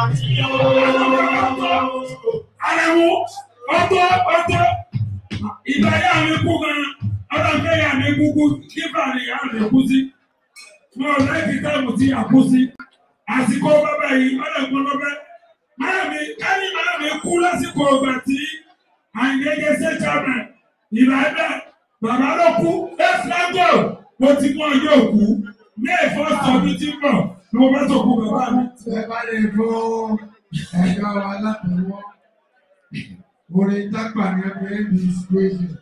Àrẹ̀mú ọtọ́ ọtọ́ ìgbà yà mí kú gan ọ̀dọ̀ fẹ́ yà mí kú kú kíkà ni yà mí kú sí. Mo ò lẹ́yìn táìmù tí yà kú sí. Àsìkò bàbá yìí ọ̀dọ̀ gbọ́n bàbá. Máa mi káni máa mi kú lásìkò ọgbà tí àyìnlẹ́gẹ́ ṣe jàmẹ̀. Ìgbà bẹ́ẹ̀ bàbá ló kú ẹ̀ fúlágò mo ti mú ọjọ́ òkú ní ẹ̀fọ́ sọ̀bí tí ń bọ̀ ni mo bá tó kú bàbá mi. Ẹ bá lè fún ẹ̀ka wa látọwọ́. Orin tápà ni ẹ fi ń di situation.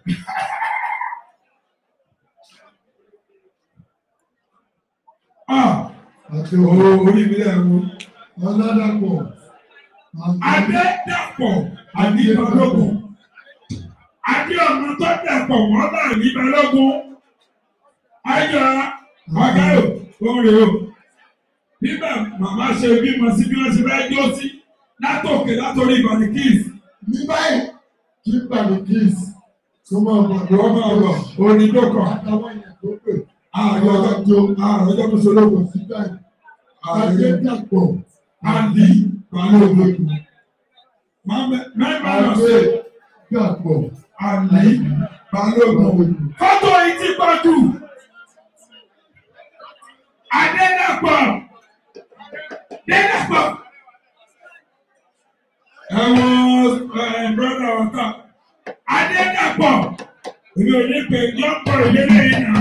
Ah! Àti Owó orí mi lẹ̀ wo. ọlọ́dàpọ̀. Adédàpọ̀ Àníbalógun. Adé ọmọ tó dàpọ̀ wọ́n bá Àníbalógun. Ayọ̀ Ọ̀gáyò oore o. Bíbẹ̀ màmá ṣe bímọ sí bí wọ́n ṣe fẹ́ jó sí látòkè látòrí Ìbàdàn Kiss. Ní báyìí, kí Bàbá Kiss tó máa bọ̀ Wọ́n máa bọ̀ orin tó kọ̀. Àtàwọn èèyàn tó pè. Ààrẹ ọjọ́ tó ààrẹ ọjọ́ tó ṣológun. Sí báyìí. Ààrẹ Adédàpọ̀. Adi Balógun. Mẹ́fà lọ sí Adédàpọ̀. Adi Balógun. Fọ́tò yìí ti pọ̀ jù. Adédàpọ̀. Adédàpọ̀. Ẹ̀wọ̀n brọ́dà ọ̀tá. Adédàpọ̀. Èmi ò ní pè yọ́pọ̀ ìdílé yìí náà.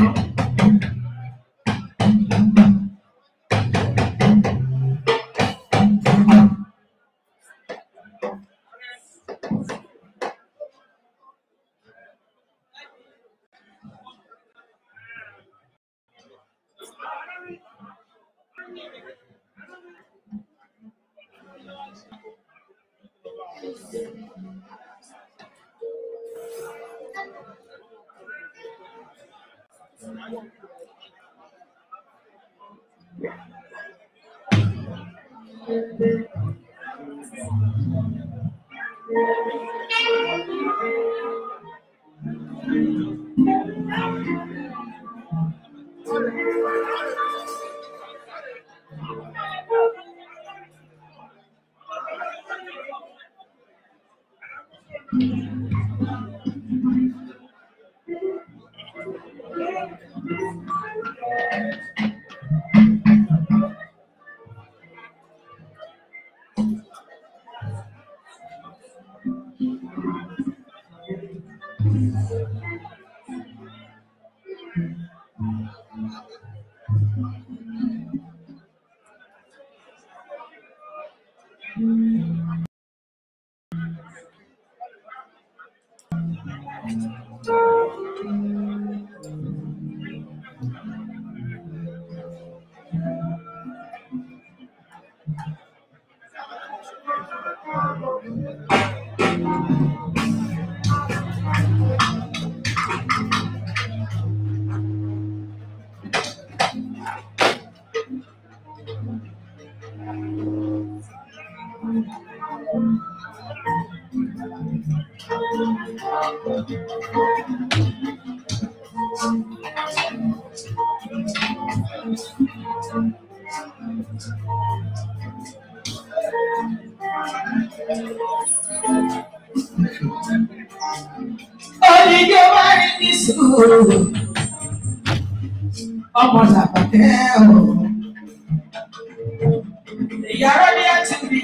Oníjó bá rí ní sùúrù, ọmọ làbàkẹ́ o. Ìyàrá ni a ti rí.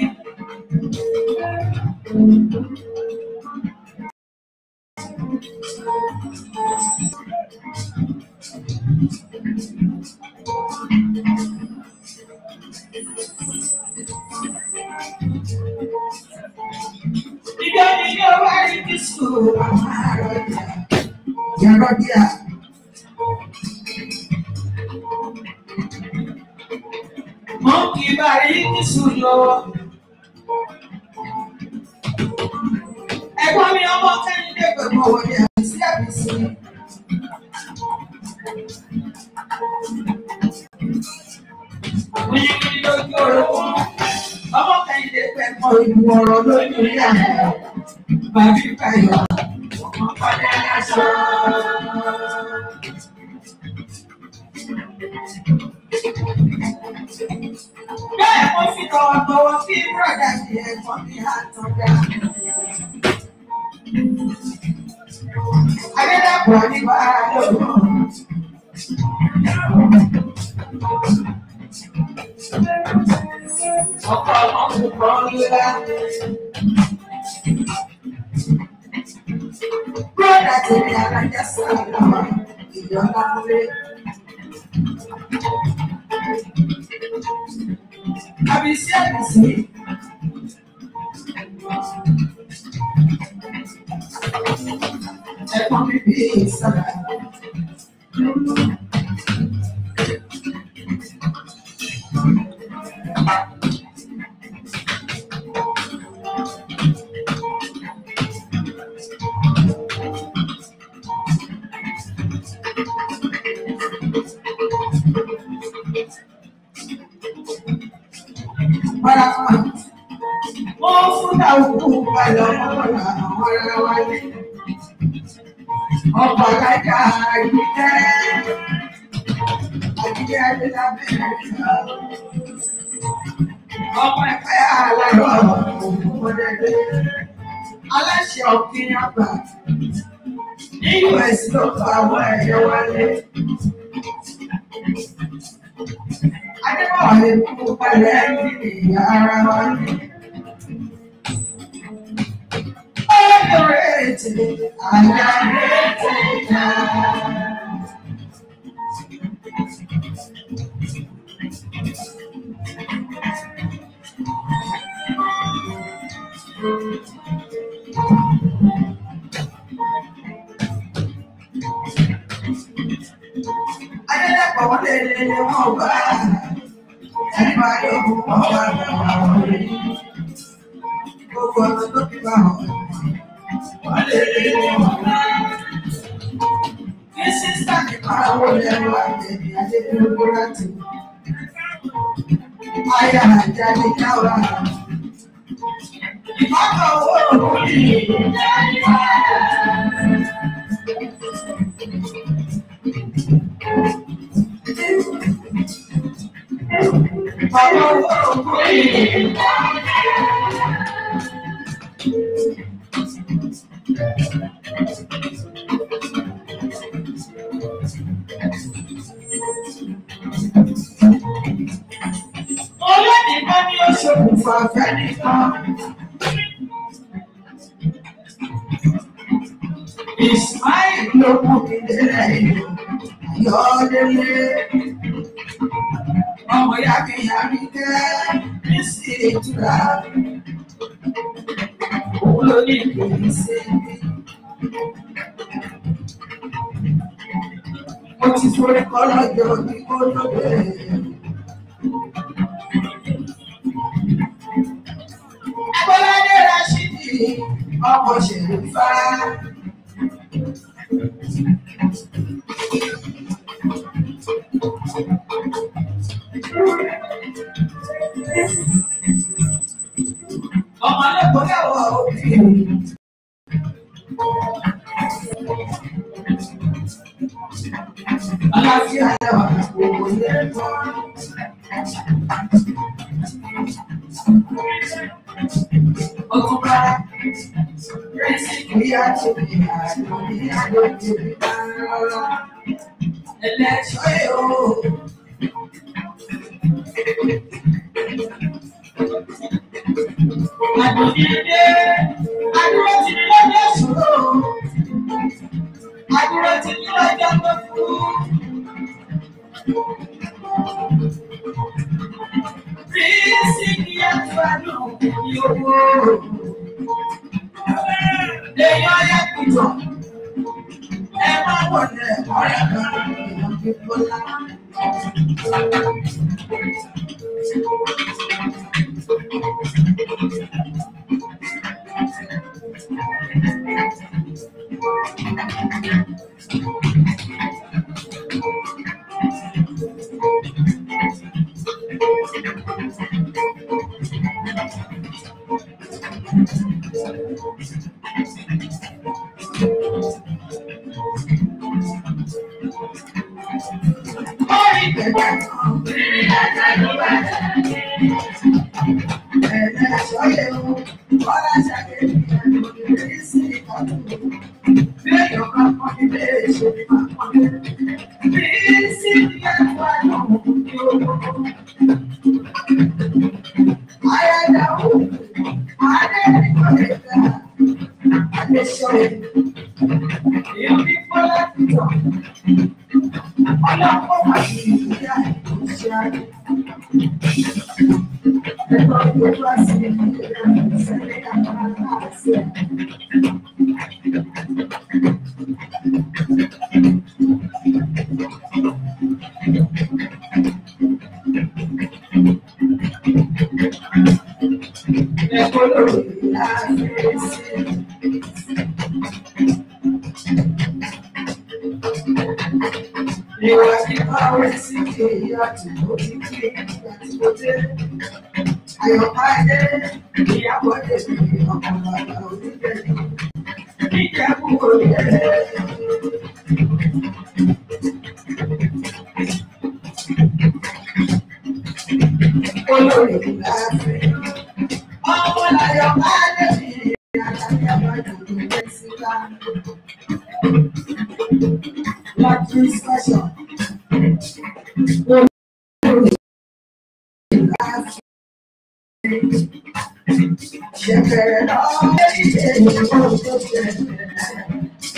Ìjọ ni yóò wá rí ní sùúrù, àwọn ará ọjà. Ìyàrá ni a. Mọ̀ kì í bá rí ní sùúrù. Ẹ̀gbọ́n mi ọmọ kẹ́hìndé pẹ̀lú ọwọ́ ní àbísí àbísí. Oyinbi lójú orogún. Ọmọ kẹ́hìndé pẹ̀lú ìlú ọ̀rọ̀ lójú rí àná. Bàbí Báyọ̀. Ọmọ padà lásán. Bẹ́ẹ̀ mo fi tọwọ́tọwọ́ kí bùrọ̀dá mi ẹ̀gbọ́n mi àtọ̀dá. Adédàpọ̀ ní Bàálòrò. Ọkọ̀ ọmọ kan ńlá. Bùrọ̀dá tèmi alájà sọ̀rọ̀ ìjọba múlé. Àbísí àbísí. Ẹ̀gbọ́n mi bí sábà. Para wọ́n fún dàwùkú balẹ̀ ọmọlá àwọn ará wálé. Ọkọ̀ alájà àyíkẹ́ àyíkẹ́ adélábẹ́ ọkọ̀ ẹ̀fẹ́ aláyọ̀ ọmọdé aláṣẹ ọ̀gbìn àgbà ní US ló fa àwọn ẹ̀yẹ wálé. Adébọ̀wálé kú balẹ̀ ní ìyá ara wálé. Underrated, underrated now. Adédàpọ̀ wọlé lélẹ̀ wọn bá àdìbàdàn wọn bá wọn wọlé. Gbogbo ọ̀nà tó fi bá wọn. Wọlé lélẹ̀ wọn bá. Ní sísá ní máa wọlé ẹ̀rọ àjẹbí Adédúró láti. Ayé àjáde káwá. Ìfọ̀kọ̀ owó òkúri. Ìfọ̀kọ̀ owó òkúri. Olódìbọn ni ó ṣokùnfà fẹ́nìkan. Ismail ló mú mi délẹ̀ ìlú Ayọ̀délé. Ọmọ ìyá mi yá mi kẹ́ ní sí ìtura. Òun ló ní ìgbèrí sí mi. Mo ti forí kọ́ lọ́jọ́ ní kó lóde. Agbọ́ládé Rashidi ọmọ Ṣèlúfà. Ọmọ lẹ́kọ̀ọ́ yàwó òbí. Aláfíà lẹ́wà gbogbo lẹ́kọ̀ọ́. Ọkùnrin rẹ̀sì ìyá tó bí àdó ní àdó tó bí rárá. Ẹlẹ́ṣọ́ yóò. Àdùnnídé, àdúró ti ní lọ́jọ́ ìṣòro. Àdúró ti ní lọ́jọ́ tó kú. Rísí ìyá tó àdó ní owó. Lèyàn yẹ kùtọ̀. Ẹ má wọlé ọ̀rẹ́ kan ìwọ̀n gbígbóná. Orí bẹ̀rẹ̀ kan, ìrìn àjò ló bá dé. Ayádáwó, Adéníkọ̀lẹ́ta, Adéṣọ́yè, èèyàn bí Bọ́lá Tìtọ̀, ọlọ́pọ̀ wà ní ìyá ìṣẹ́ Ẹ̀kọ́ tó bá sí ìṣẹ̀lẹ̀ àpárá àti ẹ̀. Ẹ̀kọ́ lórí láàrin sí. Ìwà ìbáwí sí kìí àti òkìkí àti òdé. Ayọ̀káyé ìyàwó èdè ọkàn bàbá onílẹ̀. Ìjẹ́kù òye. Olórí láàrin. Ọmọ l'Ayọ̀káyé mi àtàkì àbájọ tó jẹ́ síta. Láti special. Olórí láàrin. Ṣẹ̀fẹ̀rẹ̀ lọ́wọ́ ilé ìwé tó ṣẹlẹ̀.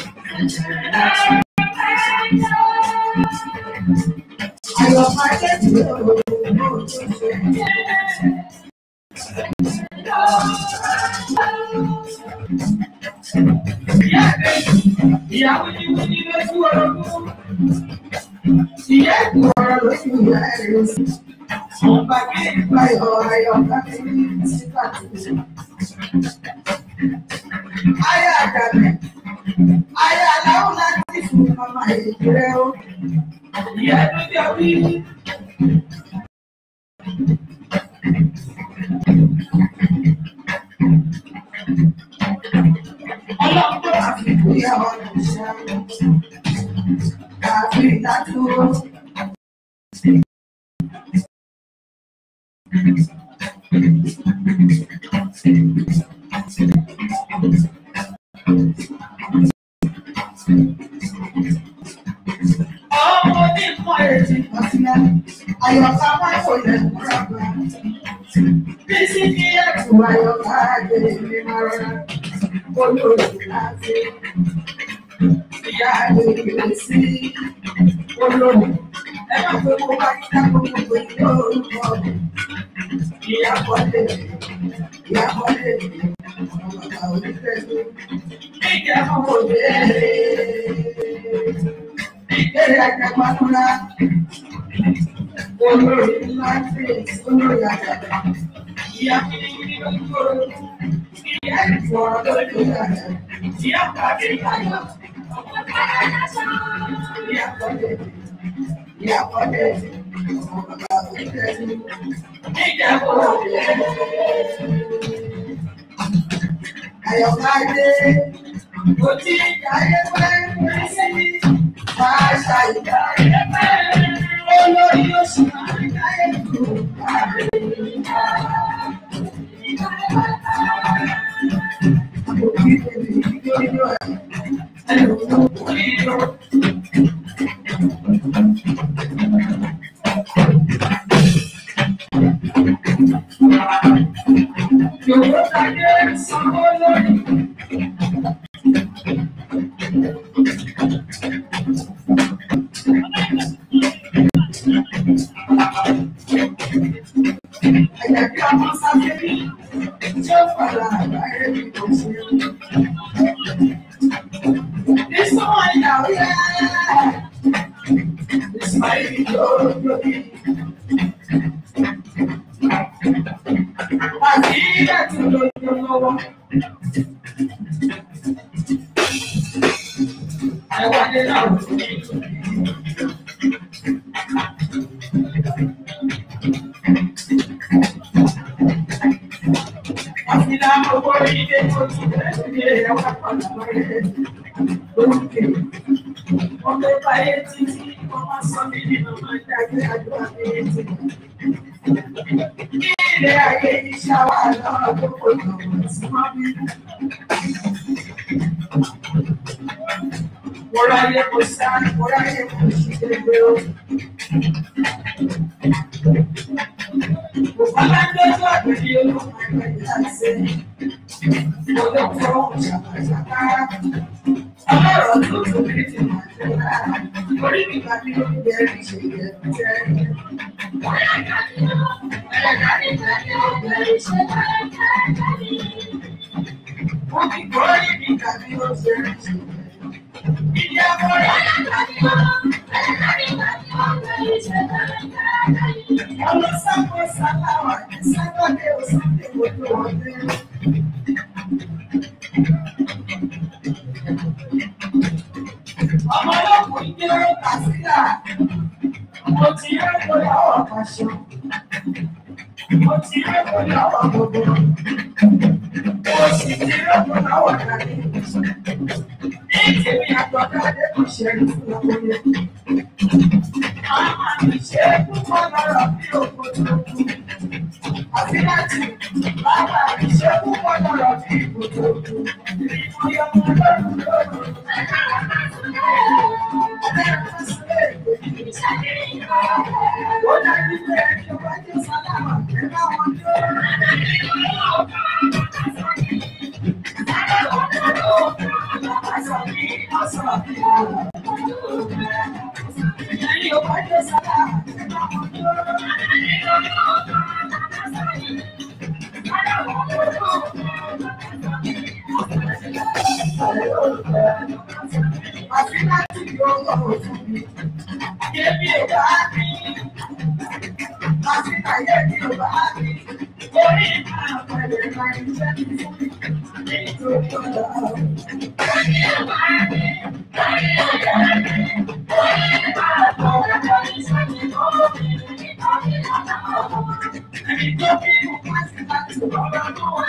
Ayọ̀káyé mi ò mọ̀ tó ṣẹlẹ̀. Ìyàwó ni mo ní lójú ọlọ́gbọ́n. Ìyá ẹ̀kú ọ̀rọ̀ lójú ìyá ẹ̀rọ sí. Ọba kí ìgbàyọ̀ ayọ̀ká mi ní sípà tuntun. Ayé àdàbẹ̀, ayé aláwọ̀ láti fún ọmọ ìgbẹ́ o. Ìyá ló jẹ́ wí. Ọlọ́pàá àfi ìgbéyàwó ọ̀ṣẹ́. Àfi ìdádúró. Ọmọ ní nǹkan ètí ìpàsílẹ̀, àyọ̀ká máa kò lè múra gbà. Bí sí kí ẹ̀kú àyọ̀ká àgbèrè ní máa rọra, olóòtú láti. Ìyá àgbèrè sí olóòtú. Ẹ má pé mo bá yíká gbogbo pé lórúkọ. Ìyá Bọ́lé, ìyá Bọ́lé, ọmọ bàbá onífẹ̀ẹ́ Ìjẹ́ ọmọ òde. Ìbéèrè àjàgbádúrà. Olórí ńlá tí olórí àjàgbá. Ìyá kìnnìkìnnì ló ń gbòòrò. Ìyá ìfọ̀rọ̀ lórí àjàgbá. Ìyá pàdé ìyá. Ìyá Bọ́lé, ìyá Bọ́lé, ọmọ bàbá onífẹ̀ẹ́ Ìjẹ́ ọmọ òde. Ayọ̀káyé, kò tí ìdáyé pẹ́ pẹ́ sí máa ṣàìdáyé pẹ́. Olórí oṣù máa ń dáyé kù. Òbí bèbè ìdíjọ́ ẹ̀ ẹlòmíràn kò ní lọ. Yòówó tayé sanwó lórí. Ẹ̀yà kí a máa sáfẹ́ bí tí ó padà àgbáyé bí kò ṣe. This one now, yeah. This might be your lórí. Àti ilé tí ó lójú lọ́wọ́. Ẹ̀wà dé náà wò ní ìlú. Àfihàn àwọn owó ilé tó ti bẹ̀rẹ̀ ní ẹ̀wà padà lọ́rẹ̀ lókè. Ọmọ ẹgbẹ́ ayé títí wọ́n máa sọ mí nínú máa ń dàgbé àdúrà ní ètò. Ní ilé ayé iṣẹ́ wa lọ́wọ́ tó kò lọ́wọ́ sí wọ́n bí. Mo ráyè kò sá, mo ráyè kò sí gbẹgbẹ o. Mo Bàbá ń dójú àgbèdì olóògùn ẹgbẹ́ ìdáṣẹ́. Mo lọ fọ́ ṣàkàṣàkà. Ọlọ́rọ̀ tó tó bí ti máa jẹ́ lára. Orí mi bá mi lórí bẹ́ẹ̀rì ṣe yẹ jẹ́. Wọ́n ti gbọ́ orí mi tàbí ó ṣe rí ṣe yẹ. Ìdí àbọ̀rọ̀ ọmọ sábọ̀ sáláwà ní sábọ̀dé òsàlẹ̀ ojú ọdẹ. Ọmọ ọlọ́kùnrin gbé ọ̀rọ̀ kàṣílà. Mo ti rí ẹ̀kọ́ láwọ̀ pàṣọ. Mo ti rí ẹ̀kọ́ láwọ̀ gbogbo. Mo sì ti rí ẹ̀kọ́ láwọ̀ dàdé. Ní ìtẹ̀wé àtọ̀dáde kò ṣe é fún ọkùnrin. Àwọn àmì ṣe é púpọ̀ lọ́rọ̀ bí òkú tó kú. Àfi láti bàbá àmì ṣe é púpọ̀ lọ́rọ̀ bí òkú tó kú. Ìrìnàjò ọmọ lọ́rùn lọ́rùn. Ó dájú pé ẹni ọba jẹ́ sálámà ẹ bá wọn jó. Ẹni ọba jẹ́ sálámà ẹ bá wọn jó. Àfi láti yọ ọlọ́run fún mi. Yẹ́bí ò bá mi. Àfi láyé mi ò bá mi. Orí máa pẹ̀lẹ́ máa ń jẹ́ mi fún mi. Nítorí ọlọ́run. Ẹni tó bí mo máa ti láti ọ̀rọ̀ tó wà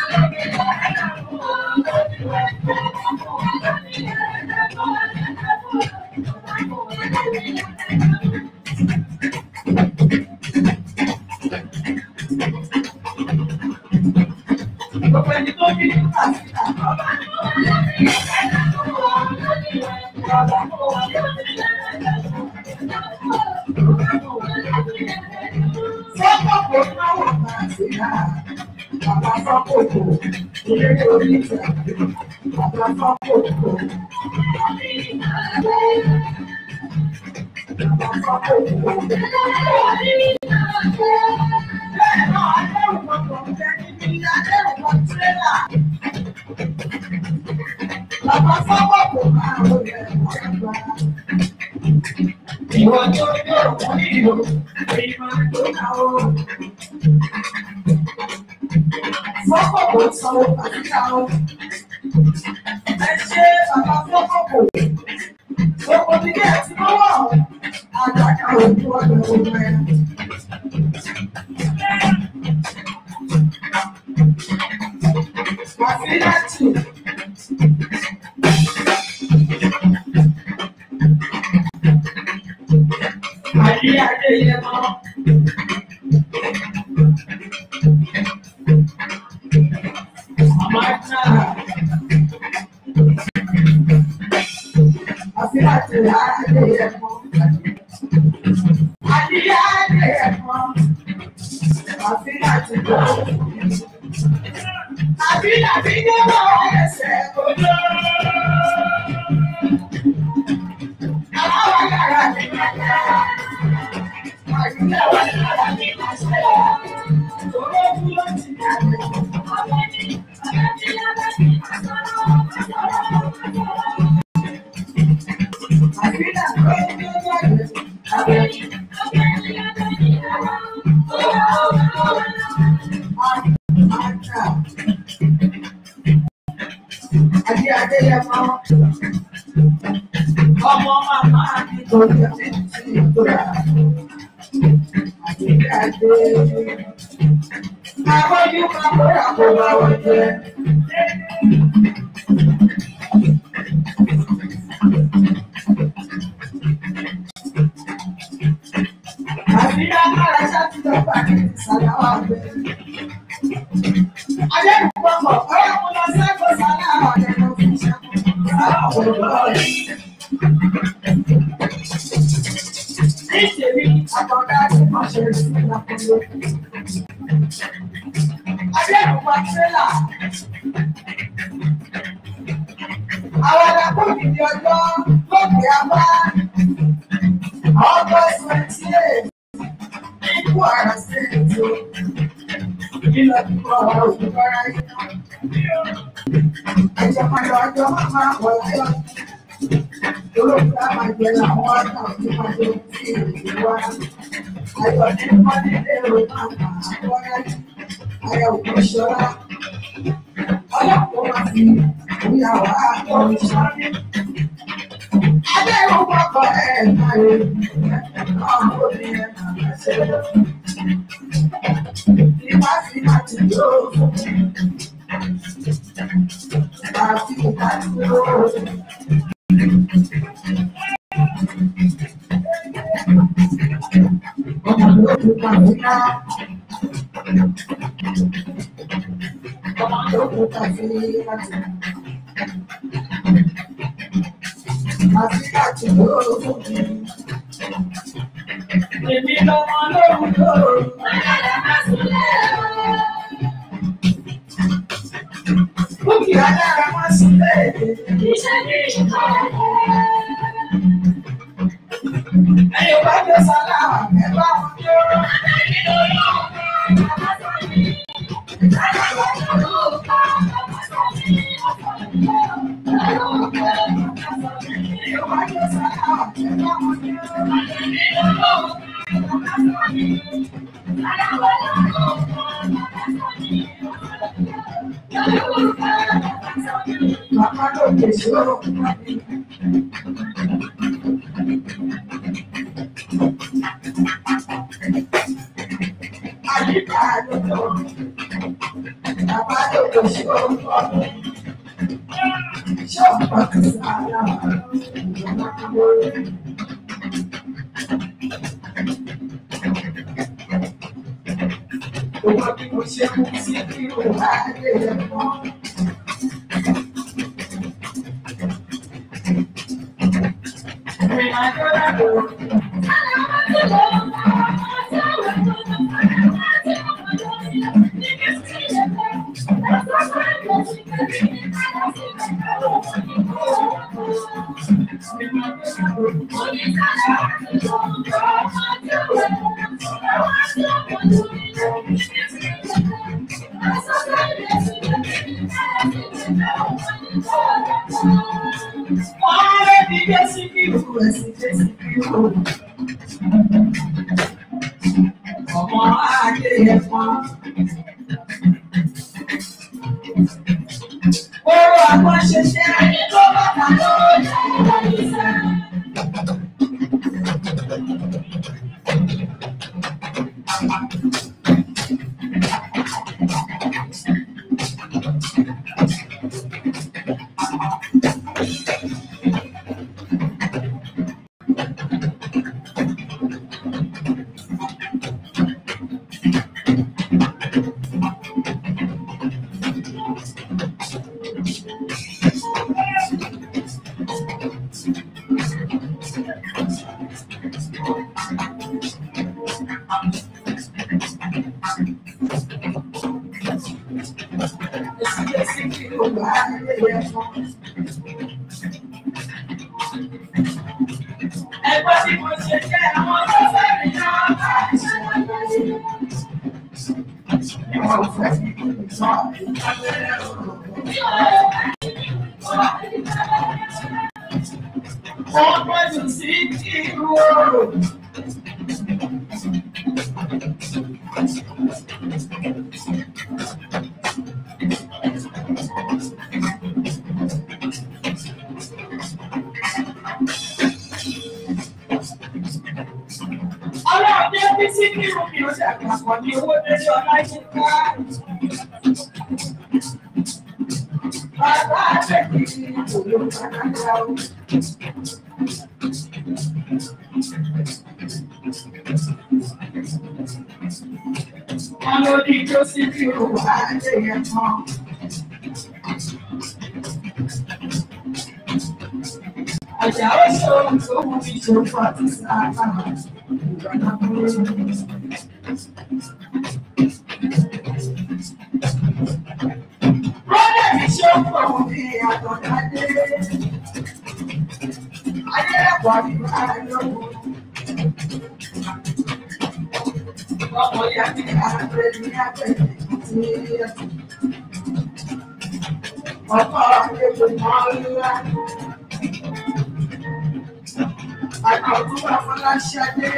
Gbogbo ẹni tó bí mo máa ti láti ọ̀rọ̀ Sọ́kòkò náwó máa ti rà. Bàbá sọ́kòkò, ilé orí ìjà. Bàbá sọ́kòkò. Bàbá sọ́kòkò. Bẹ́ẹ̀ náà, adẹ́rù gbọdọ̀ jẹ́ níbi adẹ́rù kan tírélà. Bàbá sọ́kòkò máa ń rẹ̀ ọ̀gbà. Ìwọ tó yóò wọ́n nílò, èyí máa tó náà ó. Fọ́kọ̀kọ̀ sanwó àtúntà ó. Ẹ ṣe bàbá fọ́kọ̀kọ̀. Gbogbo nílé ẹtí lọ́wọ́ àgbàkà òkú ọ̀dọ̀ ọmọ ẹ̀. Wàfíìlátì. Àyè Adéyẹmọ. Màmá náà. Wàfíìlátì Adéyẹmọ. Àyè Adéyẹmọ. Wàfíìlátì lọ. Àbí àbí gbọ́dọ̀ ẹsẹ̀ kojú. Àwọn yàrá mi máa yá. Àyùlẹ̀ wà lára mi máa ṣe. Òró dúró ti dàgbé. Àbí àbí gbọ́dọ̀ Àjà. Adé Adéyẹmọ. Ọmọ màmá mi tó yẹ mí sí ìgbóra. Adé Adé. Àbọ̀jú máa bóra kó bá wọ́n jẹ. Àbí agbára ṣáàtúndọ̀ pàdé ìsàlàwà bẹ́ẹ̀. Adé ìpapọ̀ ọ̀rẹ́ mo lọ sẹ́kọ̀ọ́ sálá ọ̀dẹ̀ lọ fún ìṣàkóso. Níṣèlú àkọ́dá tí wọ́n ṣe sí ìlàkùnrin. Adéyẹ̀wò Tírélà. Àwọn alákòókì ní ọjọ́ lókè àbá. August twenty eight. Ikú àrà sí ètò. Ìlọ kíkọ́ ọ̀rọ̀ òkúta ráyé. Ẹ̀jẹ̀ padà ọjọ́ máa wọ̀ láyọ̀. Olóògbé àmàjẹ làwọn ọ̀tá òní máa lè fi ìrìn wá. Ayọ̀ ní Mọ́nílé ò máa bà á wọ́rẹ́. Ayọ̀ kò ṣọ́ra. Ọlọ́pàá máa fi ìyàwó àtọ̀ ìṣàlẹ̀. Adé ìwọ̀n kọ̀ọ̀kọ̀ ẹ̀ máa yẹ ọmọ obìnrin máa ṣe. Ìwà sí láti yóò fún mi. Àfi láti yóò fún mi. Ọmọ ló kú kàwé náà. Ọmọ ló kú kàwé láti. Àfi láti yóò fún mi. Èmi lọ́mọ lóhùn lóhùn. Bùkì adára máa sílẹ̀. Ẹ̀yọ̀ bá gbé sálà, ẹ bá wọn jó. Ẹ̀yọ̀ bá gbé sálà, ẹ bá wọn jó. Màmá ló lè ṣòro. Àyíká ló lọ. Bàbá ló lè ṣòro. Ṣé ọ̀pọ̀ kì í sára? Owó bí mo ṣe mú sí kí o wá lè mọ́. Ìrìn àjò lábò. Wọ́n rẹ̀ bí Jésù kí o rẹ̀ sí Jésù kí o. Ọmọ ajé yẹn fún. Oró àgbọn ṣe ṣe ayé tó bàtà lórí ìṣẹ́. Jésù Jésù kí o wá ayé yẹn fún. Ẹgbẹ́ tí mo ṣe jẹ́ àwọn tó fẹ́ mi náà bá ṣe láyé. Ìwọ̀n fẹ́ mi kí n sọ ìtàgé Wọ́n gbọ́dọ̀ sí kí n wò. Ọlọ́run jẹ́ bí sí kí n mi ò ṣàpapọ̀ ní owó lórí ọlá yìí ká. Bàbá àtẹ̀kí ni kò ló ń bá náà o. Wọ́n ló ní tó sí kí o wà á lè yẹn mọ́. Àjà ó ṣe ohun tó mú mi ṣe fún àti sáà náà. wà ní àyọ̀wò. Ọmọ ìyá mi àgbẹ̀ ní àgbẹ̀ tí ọkọ ètò máa ń lá. Àkọ́kọ́ Afọláṣadé.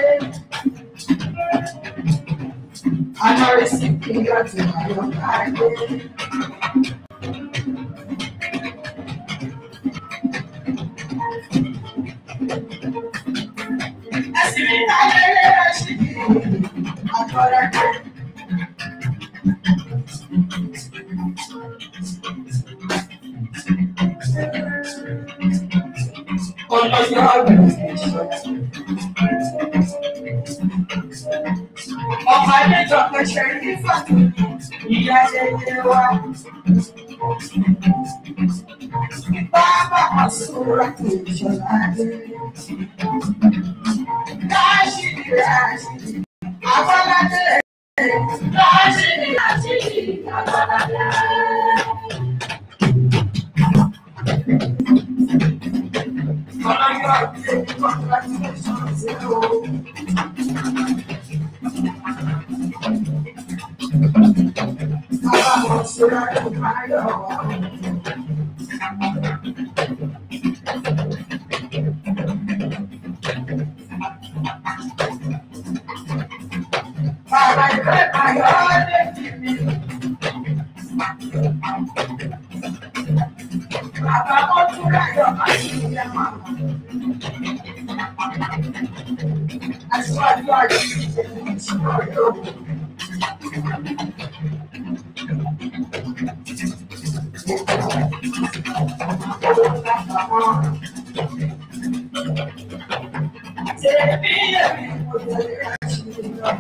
Anọ́rẹ́sì kìíyà tí àyọ̀ká dé. Ẹ̀sìn mi ta lẹ́lẹ́ ẹ̀sìn mi. Àkọ́rẹ́ dé. Ọlọ́yọ̀ ọ̀gbìn ìṣọ́. Ọmọ ẹlẹ́jọ́ pẹ̀ṣẹ̀ ní fàtó. Ìyá ẹyẹ wa. Bàbá àsúrà kò ìṣọ̀lá dé. Káṣíìrì ráṣíìrì. Abọ́ládé. Káṣíìrì ráṣíìrì. Abọ́ládé. Ọlọ́yọ̀ ọ̀gbìn congratulations o. Bàbá àsúrà kò máa yọ̀ wá. Bàbá ìfẹ́ ayọ̀ lè fi mi. Bàbá mọ́tò láyọ̀ àti ìyá màmá. Aṣíwájú àjọ ìṣẹ̀lẹ̀ ìṣúná yóò. Tẹ̀mí ẹ̀mí kò tẹ̀lé àṣírí náà.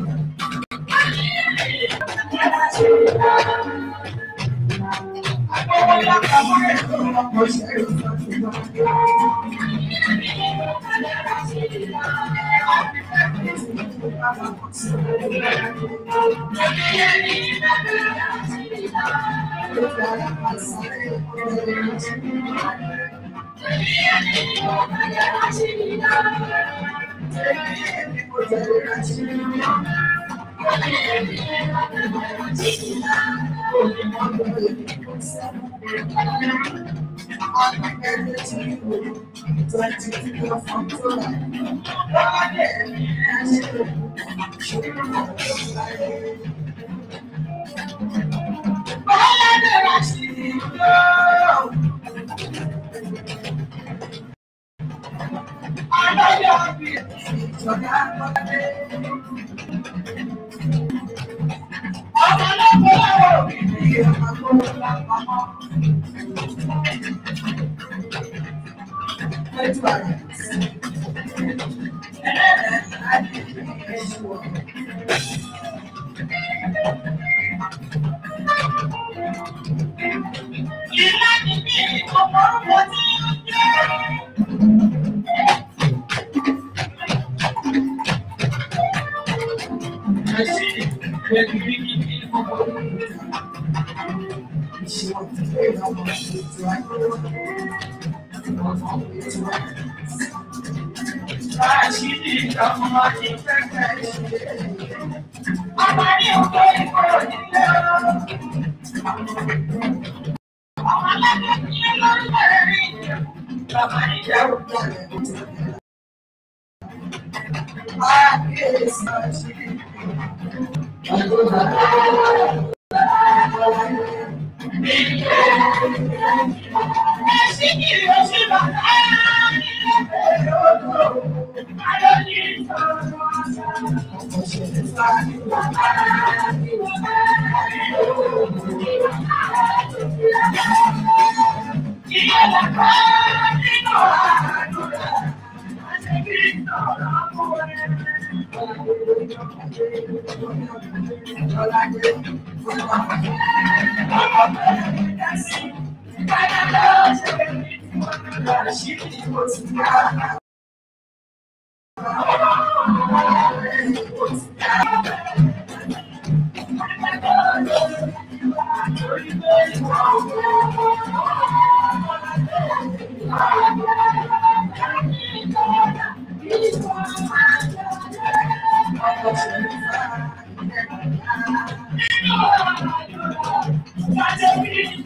Thank you.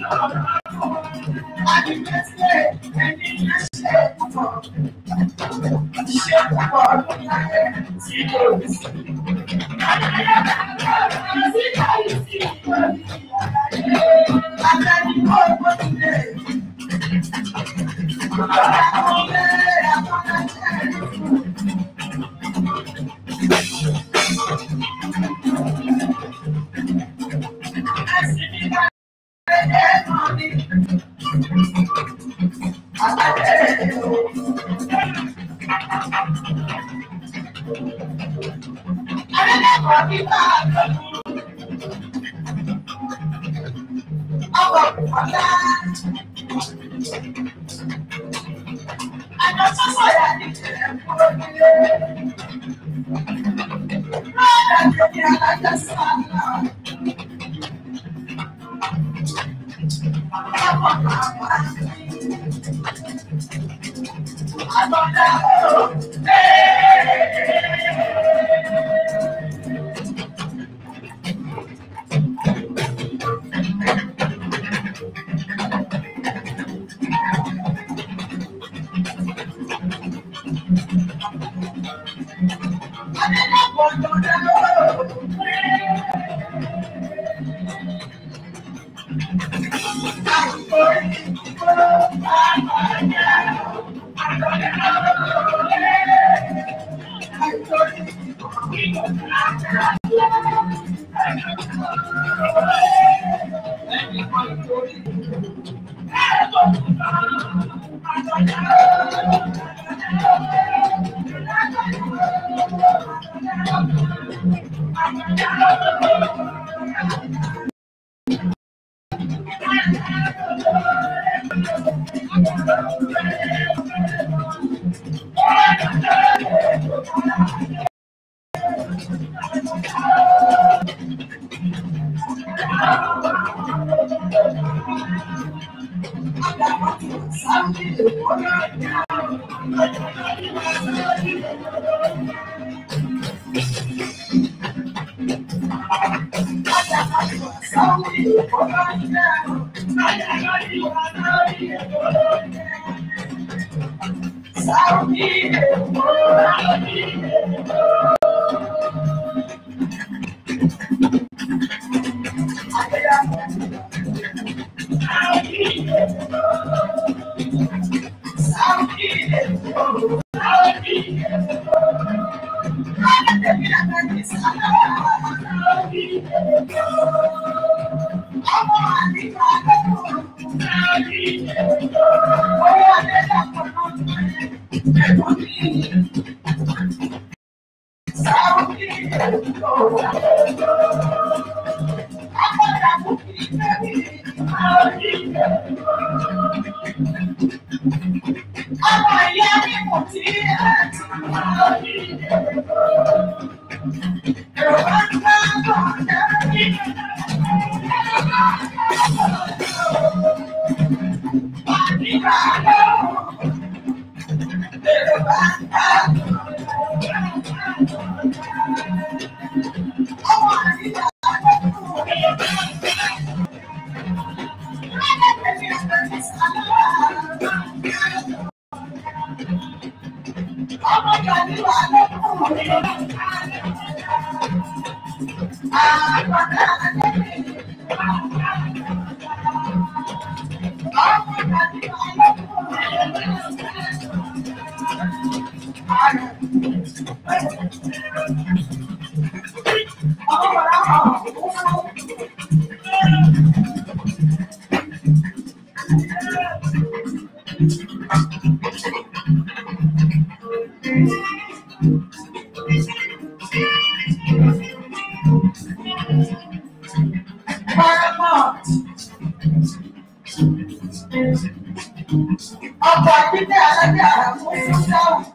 Ọkọ̀ àdídẹ́ alájà àwọn fún dáhùn.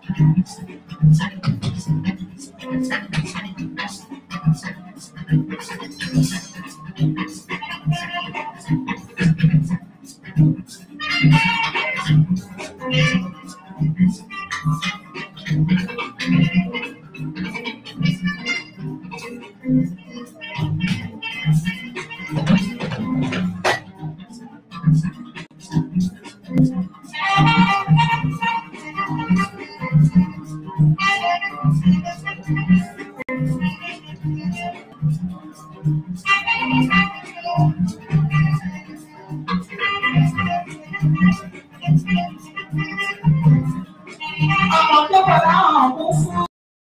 Ọmọ tó bọ̀ láwọn kú fún.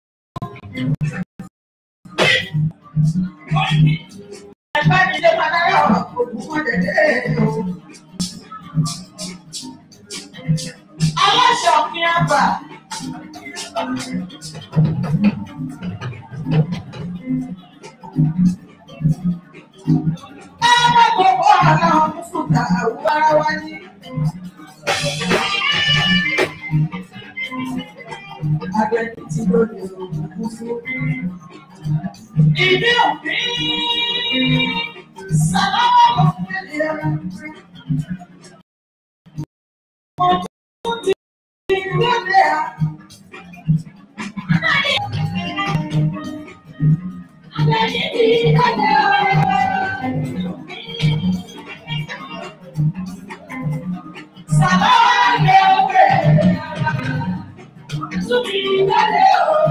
Ẹgbẹ́ mi lè máa dáyọ̀ òkú wọn dẹ̀dẹ̀ o. Aláṣọ kí á bà. Ẹgbẹ́ gbogbo àná fún ta àwọn ara wa ní. Agbẹ́ni tí lóde òkú fún. Ìdí òfin sábà lọ fẹ́lẹ̀ ara. Mo tún ti lóde à. Agbẹ́ni tí lóde Sábà lọ fẹ́lẹ̀ ara. Tún ti lóde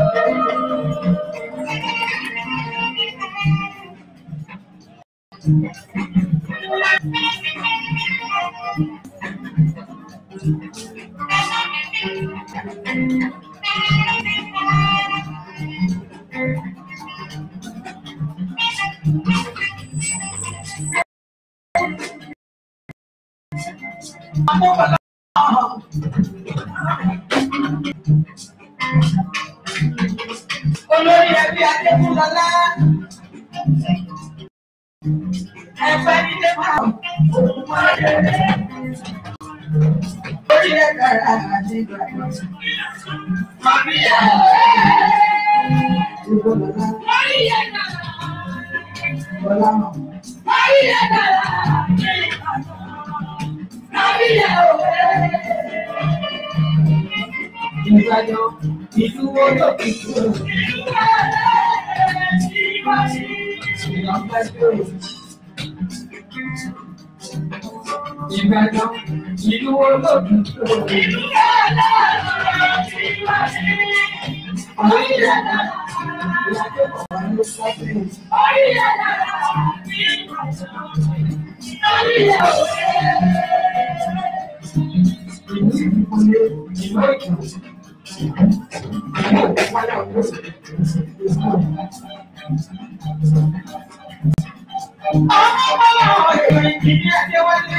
Olórí ẹbí Adékúnlọlá. Ẹgbẹ́ nílé máa ń Orí ẹ̀ka àti ìgbàgbọ́. Màmí ẹ̀ Ìgbòlọ́lá. Orí ẹ̀ka. Bọ́lá mọ̀. Orí ẹ̀ka. Màmí ẹ̀ òwe. Ìgbàjọ ìdúró lókè kúrò. Ìlọ́pẹ́ tó yẹ. Ìgbàjọ ìdúró lókè kúrò. Orí ẹ̀ka. Ìyájọ́ bàbá ló sáfẹ́. Orí ẹ̀ka. Orí ẹ̀ka. Ìlú ìdíkúnlé ìlú ìkànnì. Ọmọ bọ́lá ọ̀rọ̀ ìdílé Adéwálé.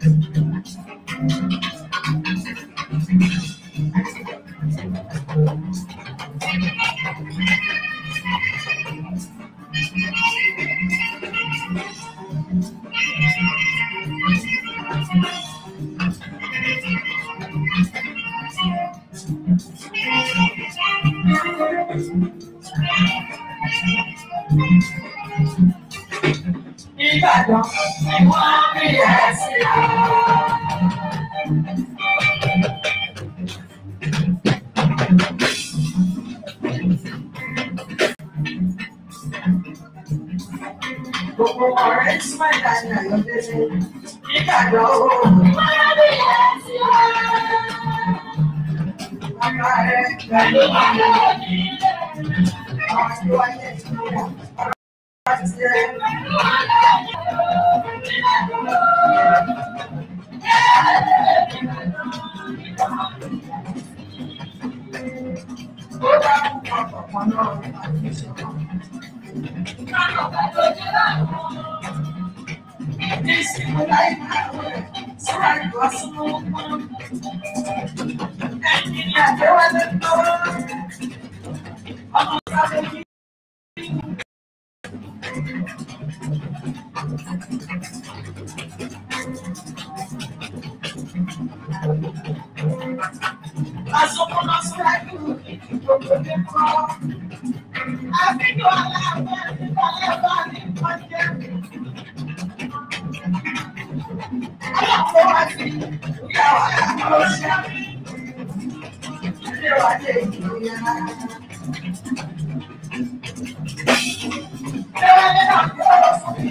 Ìbàdàn ni wọ́n rí ẹ̀sìn. Gbogbo ọ̀rẹ́ tí wọ́n dá ní Ayọ̀délé. Ìbàdàn o. Wọ́n rí ẹ̀sìn. Bàbá rẹ̀ pẹ̀lú bàbá òní. Àwọn tí wọ́n yẹ kí wọ́n àti rẹ̀. Ó dá púpọ̀ pọ̀pọ̀ náà àti ìṣòro. Ní ìsìnkú láì máa wẹ̀ síra ìgbà sínú pọ́n. Ẹ̀yìn ni àjẹwálé tó. Ọmọ sáré kí. Àsopọ̀ lọ síra ìlú gbogbo ní kọ́. Àbíjọ aláàbẹ̀ nígbà lẹ́bà ní ìpàdé. Aláàbọ̀ wá sí ìyàwó àwọn òṣìṣẹ́. Ilé wa dé ìlú yẹn. Ilé wa dé náà kí ọ̀rọ̀ fún mi.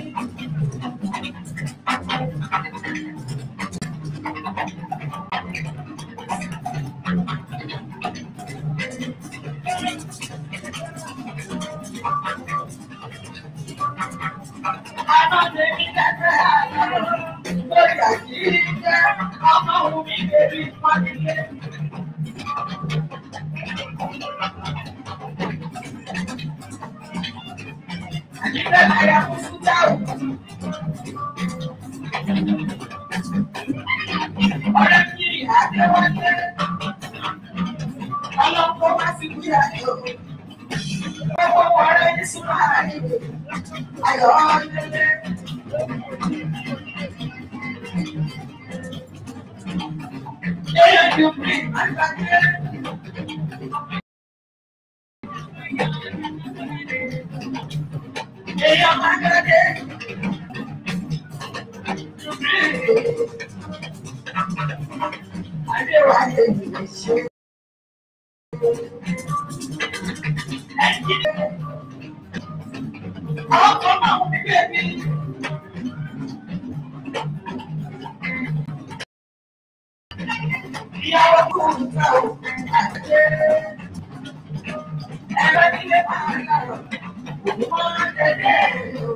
Àná tèmi dẹ́gbẹ́ àlọ́ lórí àjíjẹ́ ọmọ òun mi bèbí pọ́nilé. Àjíjẹ́ láyà fún sújà o. Ọ̀rẹ́ mi àdéwálé. Ọlọ́pọ̀ wá sí kúrò àjò. Gbogbo ọ̀rẹ́ ní súnmọ́ àárín. Ayọ̀ ọ̀lẹ́lẹ́. Èèyàn yóò pè àgbàdé. Èèyàn àgbàdé. Adéwálé ìwé ṣe. Àwọn kan máa ń bí bẹ́ẹ̀ ni. Ìyàwó kò ń ta ò àjẹ́. Ẹ̀rọ nílé máa ń lọ. Òun máa ń tẹ̀lé o.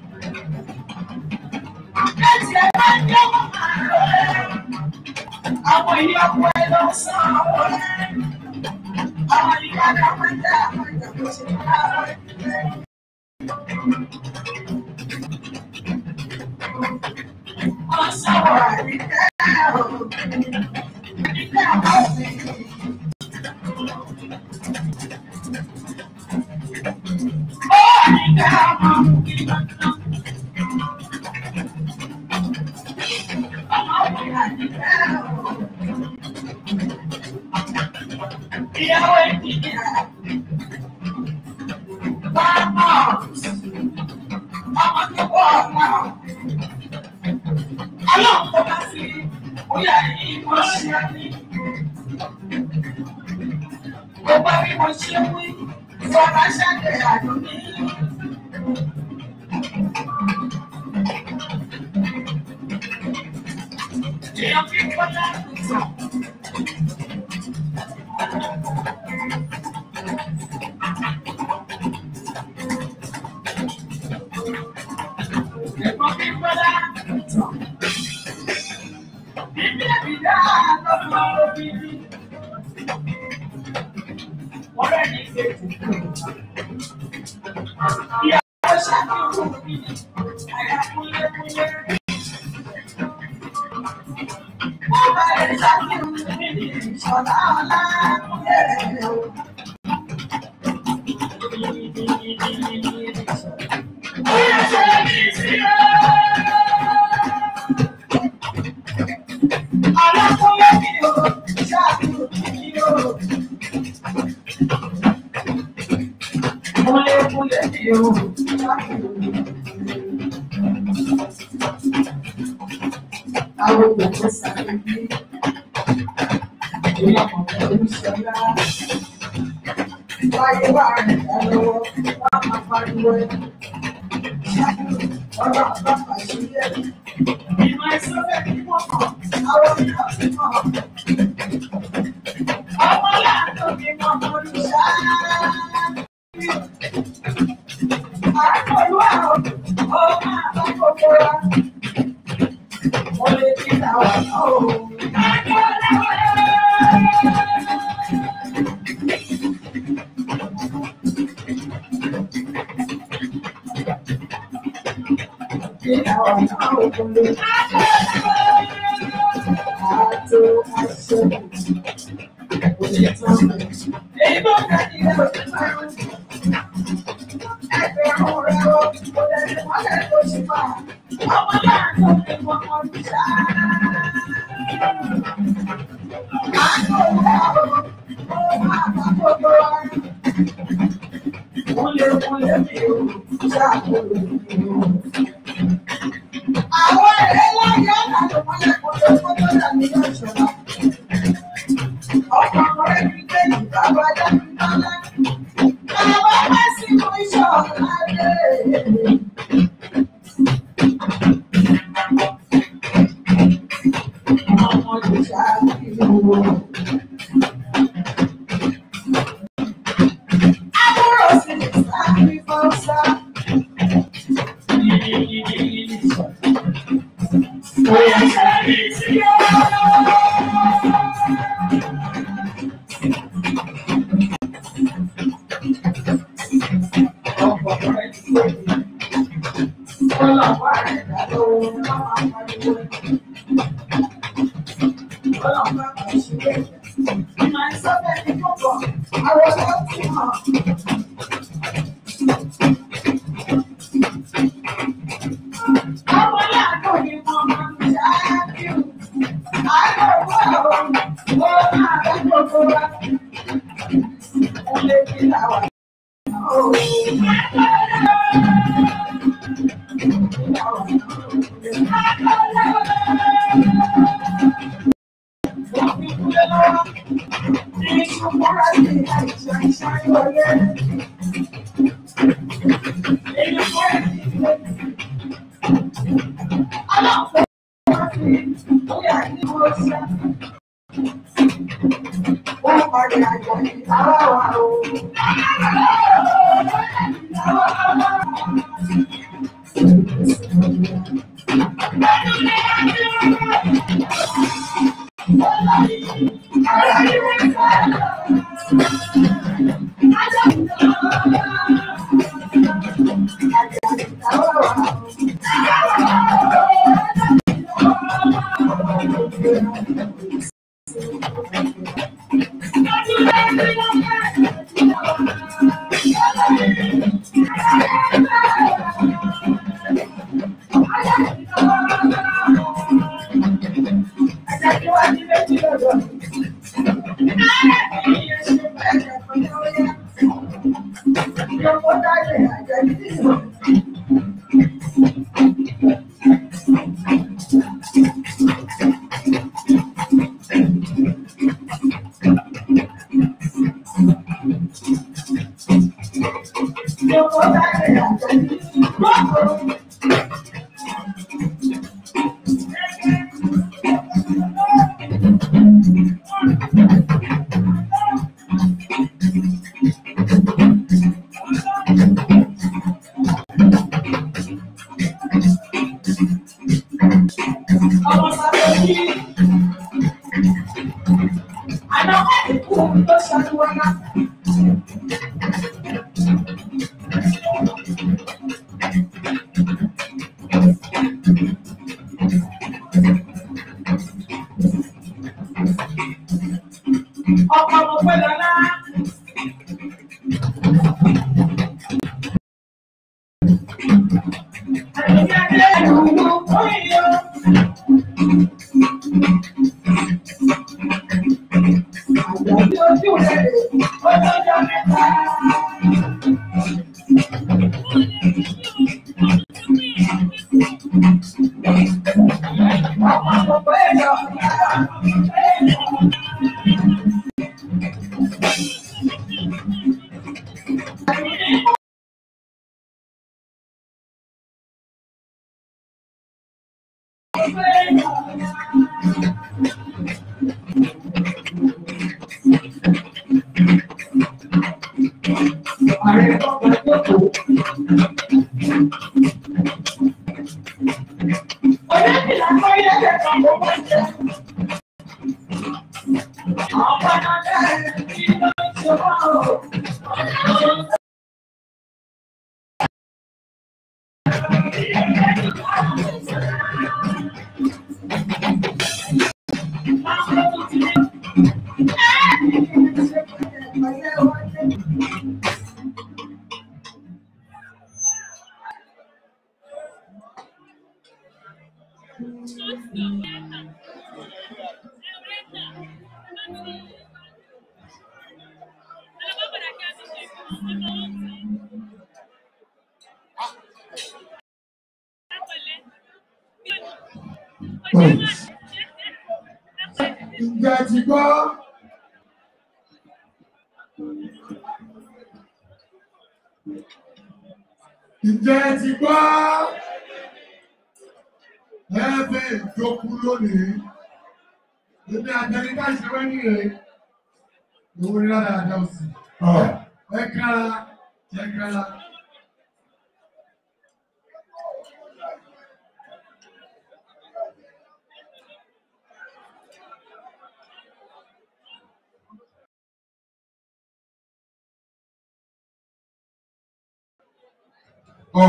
Láti ẹ̀ máa ń jẹ́ wọ́n máa lọ ẹ̀. Àwọn ìyàwó ẹ̀ lọ sàn àwọn ẹ̀. Àwọn ìyàwó máa ń dá àwọn ìyàwó ṣe máa lọ ẹ̀. Ọ̀sán àríkẹ́ o. Àríkẹ́ àwọn òbí. Ó àríkẹ́ àwọn òbí. Ọmọ òbí àríkẹ́ o. Ìyàwó ìdíyà. Bàbá ọmọ tó wọ̀ ọ̀nà. Ọlọ́run tó bá sí bóyá ìmọ̀ ṣe ní. Gbogbo bí mo ṣe wí, ìjọba ṣàgbé àdúgbò. Èèyàn fi kọjá ìtàn. Ẹ̀gbọ́n mi kọjá ìtàn. Bíbí ẹ̀bìdá lọ́dún òbíbí. Wọ́n rẹ̀ ní ìgbésí. Ìyàwó ṣàkíyèsí mi, àyà kúlẹ̀kúlẹ̀. Wọ́n bá ẹ̀ ṣàkíyèsí mi ní ìṣọ̀lá ọ̀la kúlẹ̀ o. Bóyá ṣe ní sí ọ́. Alákúnlé mi ò ṣàkíyèsí mi ò. Kúnlékúnlé mi ò ṣàkíyèsí Àwọn òkú sáré bí ìyá ọ̀pọ̀ oníṣẹ́lá. Wáyé wà rẹ̀ dá lọ́wọ́, wá máa pariwo ẹ̀. Ọ̀rọ̀ àbáfà sílẹ̀. Ìmọ̀ ìsọ́fẹ̀ kí wọ́n mọ̀, àwọn mìíràn ti mọ̀. Ọmọ láàánú mi mọ̀ mọ́ ní sáá. Àkọlù àwọn ọmọ àbákòkò wa. Mo lè fi àwọn náà o. Fi àwọn náà o kò lè. Àtò àṣẹ. Kò lè tán. Èyí tó ká ní ilé òṣèlú márùn-ún. Ẹgbẹ̀rún rẹ̀ o, kò lè ní wọ́n lè tó ṣe fà. Ọmọ láàánú mi mọ̀ mọ́ ní sáá. Àwọn ẹ̀rẹ́ láyé ọ̀nà tó mọ́lẹ̀ kó tó kó tó dà ní ọ̀ṣọ́lá. Ọkọ̀ ọ̀rẹ́ mi gbé ìgbà wájà ní bálá. Àwọn bá sì mú iṣẹ́ ọ̀la dé. Ọmọ ìṣàkíyèwò. Àbúrò sì ní sáré fọ́sá. Ọkọ̀ mo pẹ́ lọ́lá. Àyíká ẹ̀rù ló kún yọ. Àjọ̀dún ojú rẹ̀ lè ó lọ́jọ́ mẹ́ta. Ọkọ̀ mo pẹ́ lọ́lá. Ǹjẹ́ ti gbọ́? Ǹjẹ́ ti gbọ́? Ẹ̀ẹ́fẹ̀ ìjókòó lónìí. Èmi àjẹrí ká ìṣẹ́wẹ́ ní rẹ̀. Ìwé ní lára àjọ òsì. Ẹ kára, ẹ kára. Ọ̀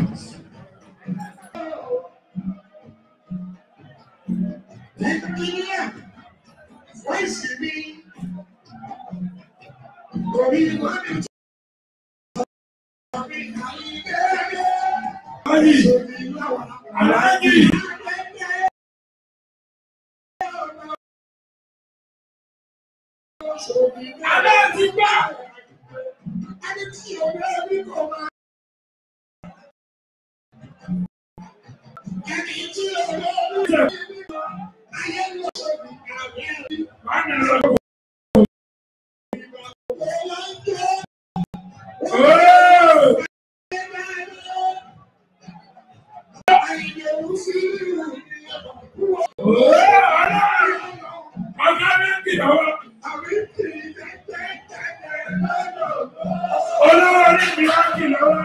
Nàìjíríà, wọ́n ìsinmi. Orí wọn ni tó. Aláàjì, aláàjì, aláàjì gbà. Ẹni tí òun ẹbí kò máa. Ẹni tí òun ẹbí kò máa. Ayé ló ṣe ìgbàgbé rí. Wàá nà lọ. Ooo! Ooo! Aláàjì, ọ̀gá mi ń kìlọ̀ wá. Olówó orí mi á kìlọ̀ wá.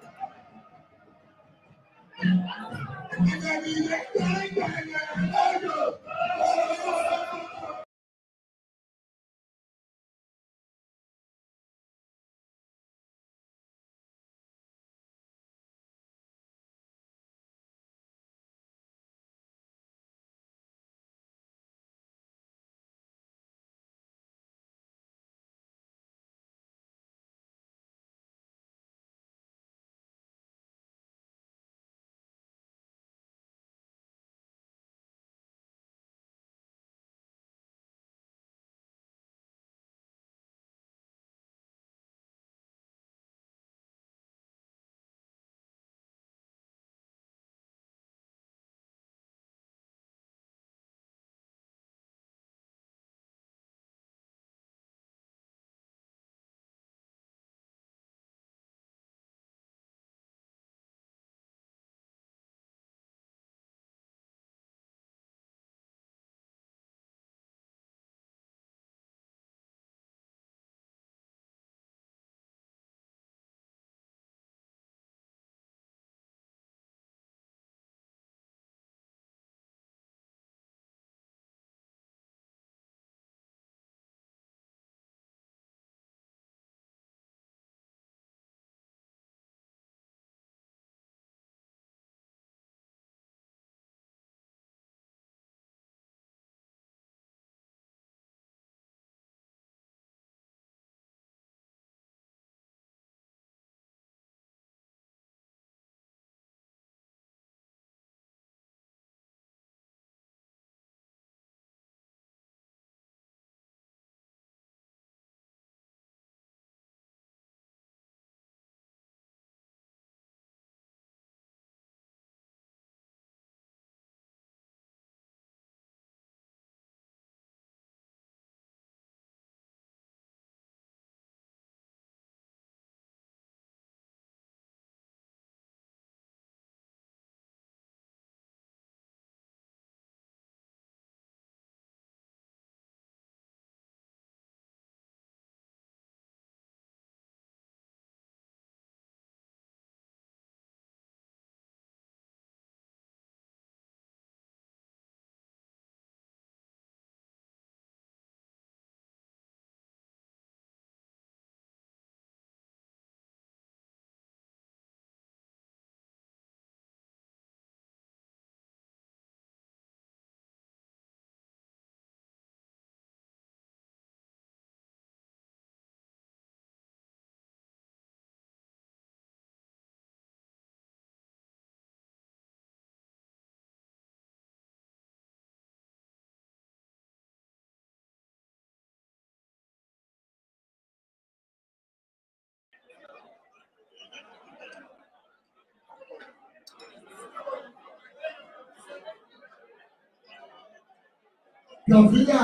Gàfíà.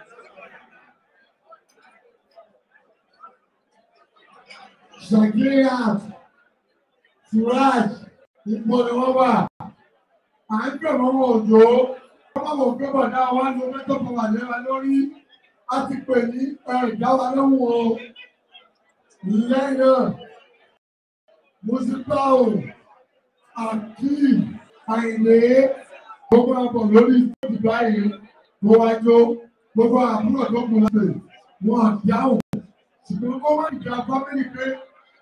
Shakira. Suraj. Ipò ni wọ́n wà. À ń gbé wọn wọ òjò. Wọ́n bá wọ̀ pé bọ̀dá wa ló mẹ́tọ́ fún wa lẹ́wà lórí. A ti pè ní ẹ̀dá wa lóhùn o. Lẹ́yìn náà, Musipao, Akeem, Àìlè, gbogbo àbọ̀ lórí ìtọ́jú báyìí mo wá jó gbogbo àbúrò tó kù láti wọn àdáhùn ṣùgbọ́n kó má ìjà fámìlì pé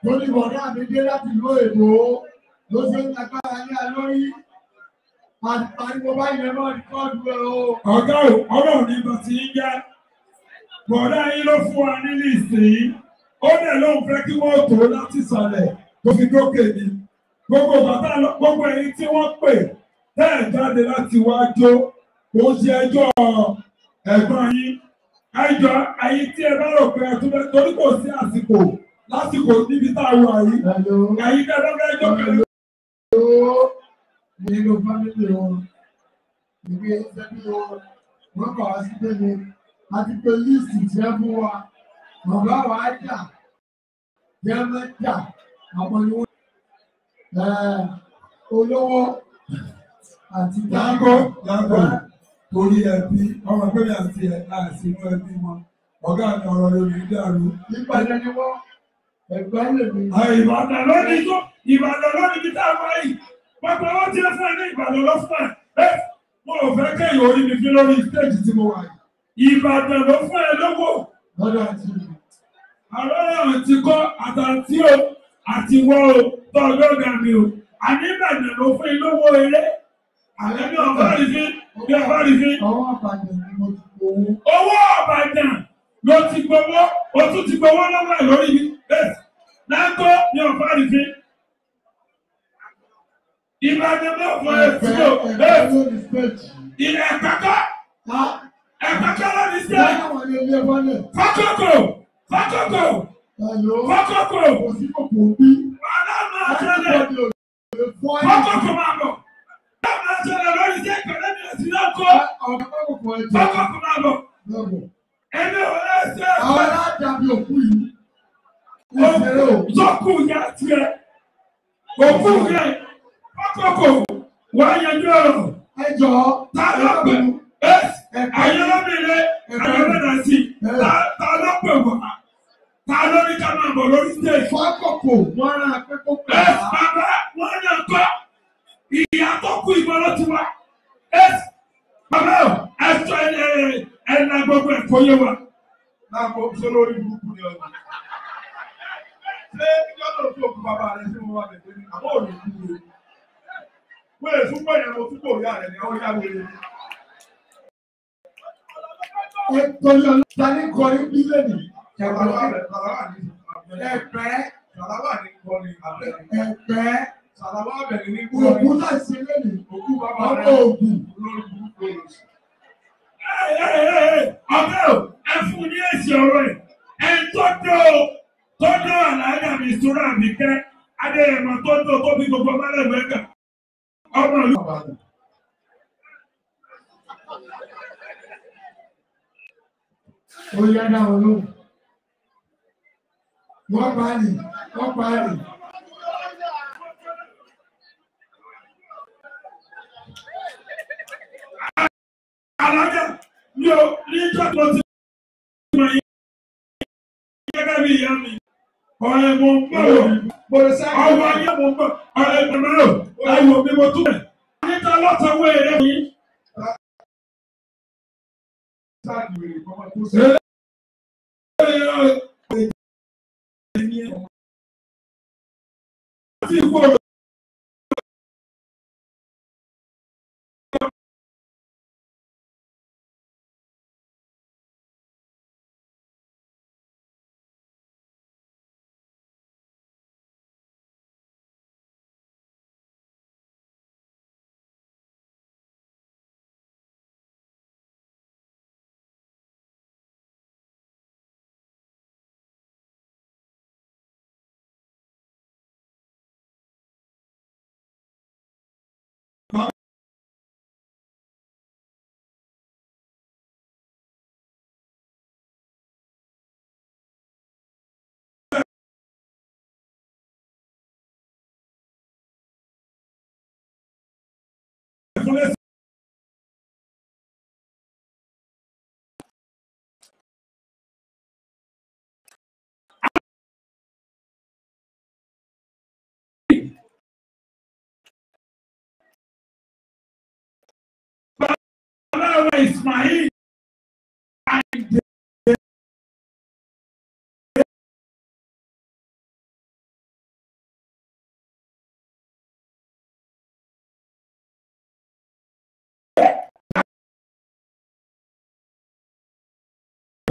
Torí bọ̀dá mi dé láti ìlú èbó ló ṣe ń tagbára ní alórí. Àpariwo báyìí lè máa rìkọ́ọ̀dù ẹ̀ o. ọ̀gá ò ọlọ́run ní bá ti ń jẹ́ bọ̀dá yín ló fún wa ní nísìnyí ó dẹ̀ lóun fẹ́ kí wọ́n tó láti sàlẹ̀ tó fi dókè ni gbogbo bàtà lọ gbogbo ẹ̀yin tí wọ́n pè tẹ́ ẹ̀ jáde láti wá jó kò ń ṣe ẹjọ́ ẹ̀gbọ́n yín ẹjọ́ ẹ̀yin tí ẹ bá rò pé ẹtún bẹ torí kò sí àsìkò lásìkò níbi tá a wà yìí Hello. ẹ̀yin tẹ́ ẹ bá fẹ́ jó pẹ̀lú Hello. Nínú fámìlì wọn, ìwé ẹbí wọn, wọ́n kọ̀ wá sí pé mi. A ti pe líìsì tí ẹ fún wa. Bàbá wa á jà. Jẹ́ mẹ́jà. Àwọn ni wọ́n. Ẹ̀ olówó àti Láńgó láńgó torí ẹbí ọmọ pẹ́lú àti ẹ̀ láìsí inú ẹbí wọn ọ̀gá mi ọ̀rọ̀ lórí dàrú. Ìpàdé ni wọ́n. Ẹ̀gbọ́n lè mi. Ìbàdàn lónìí tó Ìbàdàn lónìí bí táwọn wáyé pápá wọn ti fún ẹ ní Ìbàdàn lọ fún ẹ. Ẹ mo ò fẹ́ kéèyàn orí mi fi lórí stéèjì tí mo wà yìí. Ìbàdàn ló fún ẹ lówó. Lọ́dọ̀ àti ìlú. Àwọn ọ̀rọ̀ ti kọ́ àtàntí o àti wọ́ o tó ọlọ́gà mi o. Àní Ìbàdàn ló fún ẹ lówó eré. Àlẹ́ bí ọ̀bá rí fi bí ọ̀bá rí fi. Ọwọ́ àpàdé ni mo ti gbowó. owó ọ̀bàdàn ló ti gbowó o tún ti gbowó lọ́wọ́ ẹ̀ lórí mi bẹ́ẹ̀ láńkó ní ọ̀fà rìfín ìbàdàn náà fọ Ẹ̀fẹ́ ẹ̀sìn o ẹ̀fẹ́ bẹ́ẹ̀ lórí stéèjì. ilẹ̀ ẹ̀kọ́kọ́ Á ẹ̀kọ́kọ́ lórí sí ẹ̀ láwọn ilé ilé wọlé. fọ́kọ́kọ́ fọ́kọ́kọ́ Hello. fọ́kọ́kọ́ Kò sí kòkò bí. wàhálà máa ṣẹlẹ̀ Everybody ò lè fọ́ ẹ̀. fọ́kọ́kọ́ máa bọ̀ wàhálà máa ṣẹlẹ̀ lórí sí ẹ̀kọ́lẹ́ mi ẹ̀sìn náà kọ́ Ọ̀gá kòkò ẹ̀jẹ̀. fọ́kọ́kọ́ máa bọ̀ Lọ́bọ̀. ẹni ò lẹ́sẹ̀ Àwọn aládàbí òkú yìí. Ìṣeré o. Sọ́kù ya tiẹ̀. Òkú rẹ̀ kọ́kọ́kọ́ wà yanjú ọ̀rọ̀. Ẹ jọ. Ta ló pè ẹ́ ayọ́lọ́mìnira ayọ́lọ́mìnira sí. Ta- Ta ló pè wá? Ta ló ní ká máa bọ̀ lórí stage? Fákòkò wọ́n rán akẹ́kọ̀ọ́ pè Ẹ á. bàbá wọn náà kọ́. Ìyá tó kú ìbọn ló ti wá. Ẹ bàbá ò ẹ sọ ẹ ẹ ẹ na gbogbo ẹ̀ kó yé wa. Láàbò ṣé lórí burúkú ni ọ̀nà. Ṣé ìjọ náà tó kú bàbá rẹ̀ sí wọn wà lẹ́gbẹ̀ẹ́ ní àbọ̀ òní kú o? Wọ́n lè tún pẹ̀yẹ̀ lọ tún kò yá rẹ̀ ní ọ̀yá wẹ̀rẹ̀. Ẹ torí ọlọ́ta ní kọrin bílẹ̀nì. Ṣàlàwà rẹ̀ ṣàlàwà ní àbẹ̀rẹ̀. Ẹ̀fẹ́ Ṣàlàwà ní kọrin àbẹ̀rẹ̀. ẹ̀fẹ́ Ṣàlàwà bẹ̀rẹ̀ ní òkú kọrin. náà ṣe lẹ́nu. Òkú bàbá Ọmọ rẹ̀ ògùn. lórí burúkú rẹ̀. ọ̀gá ò ẹ fún ní èsì ọ̀rọ̀ ẹ̀ ẹ tó dó tó dó àlàyé mi ìṣúra mi kẹ́ adéyẹmọ tó dó tó bí gbogbo ọmọlẹ́gbẹ̀ẹ́ kà ọmọ ìlú. Ó yá dáhùn lóhùn. Wọ́n pa á nì. Wọ́n pa á nì. alájà ní o ní ìjọ tó ti mọ̀ yín gẹ́gẹ́ bí ìyá mi ọ̀rẹ́ mo ń bọ̀ wọ̀ Bọ̀dé sáà ọwọ́ ayé mo ń bọ̀ ọ̀rẹ́ ìgbàlódé ẹ̀wọ̀ mi mo tún bẹ̀ níta lọ́sàn-án èrè mi. sáà ìwé kọ́mọ tó ṣe. Ti kú ọ̀rọ̀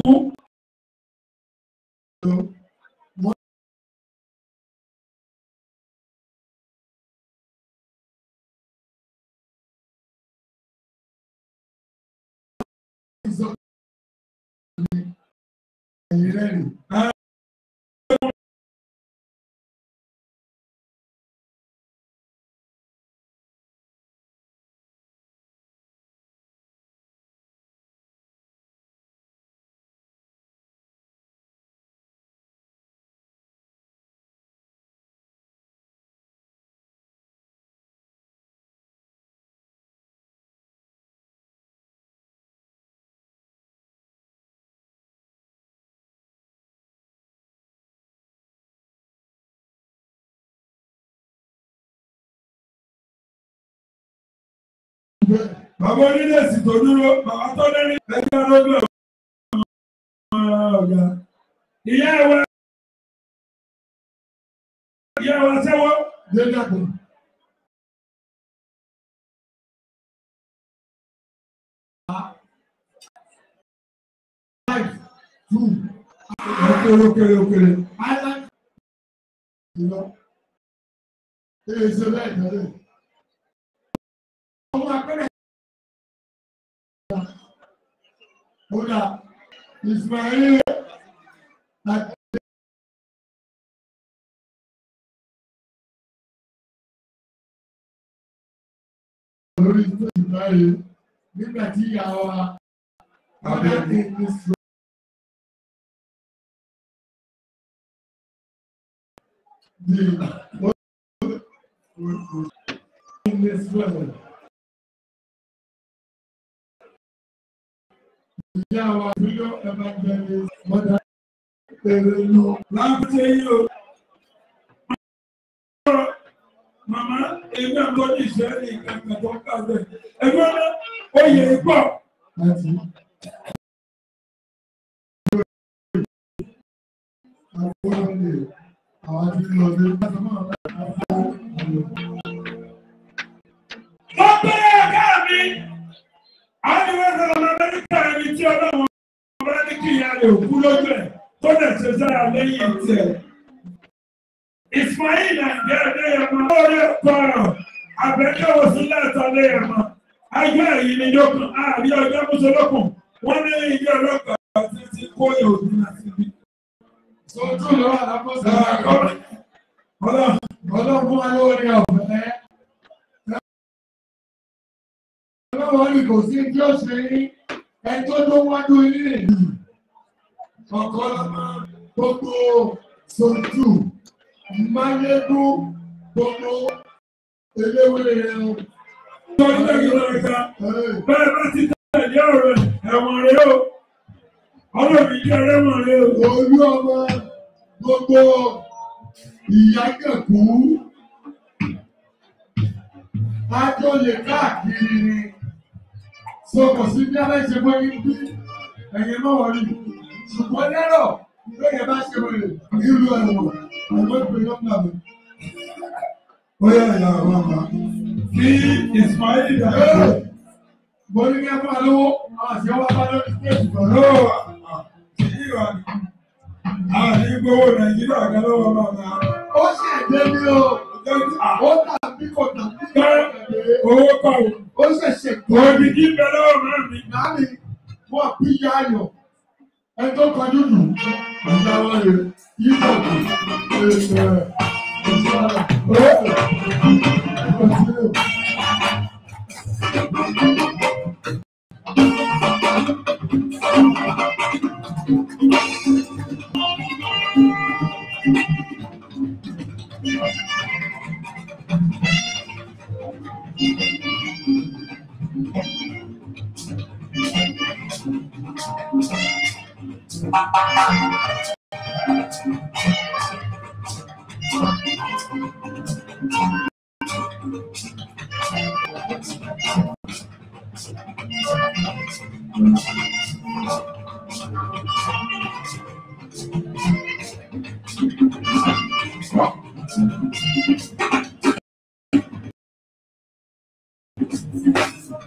ẹ̀yìn rẹ̀ rè. Bàbá onílẹ̀sì tó dúró, bàbá tó lẹ́rìn ẹgbẹ́ lójú ọ̀gá. Ìyá ẹ̀wẹ̀ ìyá ẹ̀wẹ̀ sẹ́wọ́. Dé dàgbà. Five, two, Okere okere okere. island. Ìlọ. Ee ṣe bẹ́ẹ̀ tẹ́lẹ̀. Ọmọ akẹ́rẹ́. Ó dà Ismail àti lórí stéèjì báyìí nígbà tí ìyá wa ọdẹ ní ní sọ. Di ní sọ̀rọ̀. Ìyá wa fílọ̀ evangelist mọ́dà èrè lọ. Láti yí o. Màmá ẹgbẹ́ àgbọ̀ ní ìṣẹ́lẹ̀ ìkàkà tó kàwé. Ẹgbẹ́ náà ó yẹ pọ̀. láti àwọn ọ̀rẹ́ àwọn tí lọ sí Wọ́n bẹ̀rẹ̀ ẹ̀ká mi. Àwọn ìwé ìrọ̀lẹ́ Amẹ́ríkà ẹni tí ọlọ́run ọba ní kí ìyá rẹ̀ òkú lójú ẹ̀ tó dẹ̀ ṣe sára lẹ́yìn tiẹ̀. Ismail Àǹjẹ́ Adéyẹmọ lórí ẹ̀kọ́ ọ̀rọ̀ àbẹ̀kẹ́wò sílẹ̀ ẹ̀tọ́ Adéyẹmọ. Ajọ́ ẹ̀yìn ni yókùn, àbí ọjọ́ mùsùlùkùn. Wọ́n ní ilé ọlọ́pàá ti ti kó ìhòòhùn láti ibi. Sojú lọ́wọ́ àlápọ̀sẹ̀ Ọlọ́run ọlọ́run wa lórí ọ̀fẹ́. Ọlọ́run ní kò sí tí ó ṣe ní ẹjọ́ tó wájú ilé ìlú. Ọ̀kan lọ́mọ gbogbo sojú máyégún gbogbo eléwé ẹran. tó ń tẹ̀lé lọ́jà. Bẹ́ẹ̀ bá ti tẹ̀lé ọ̀rọ̀ ẹ̀wọ̀n rẹ̀ o. Ọlọ́run jẹ́ ẹlẹ́wọ̀n rẹ̀ o. Olú ọmọ gbogbo ìyágẹ̀kú. Ajọ́lé káàkiri ni. Sọ̀kọ̀ sí bí alẹ́ ṣe mọ́ ní bí ẹ̀yẹ mọ́ wọ̀nyí. Ṣùgbọ́n lẹ́rọ̀ lóye bá ṣe wọlé nílùú ẹ̀wọ̀n. Àwọn ìpè nọ́mbà mi. Ó yà ìyá àwọn àmà. Kí Ismail dàgbà. Mo ní kí ẹ fún wa lówó, àwọn àti ọwọ́ bá lórí stéèjì kan. Lọ́wọ́ kí ìwà àní gbowó Nàìjíríà kan lọ́wọ́ bàbá. Ó ṣèdè ní o. Ó tàbí kò tàbí kò tàbí. Owó kọ̀ o. Ó ṣẹ̀ṣẹ̀ gbọ́. Òbí kí bẹ lọ́wọ́ máa mi. Láàmì wọ́n bí yá ayọ̀. Ẹ tó kọjú jù. Ìyàwó rẹ̀ yíkọ̀ kù. Èèyàn rẹ̀ ìṣọ́ra. Ó kọ̀sílẹ̀.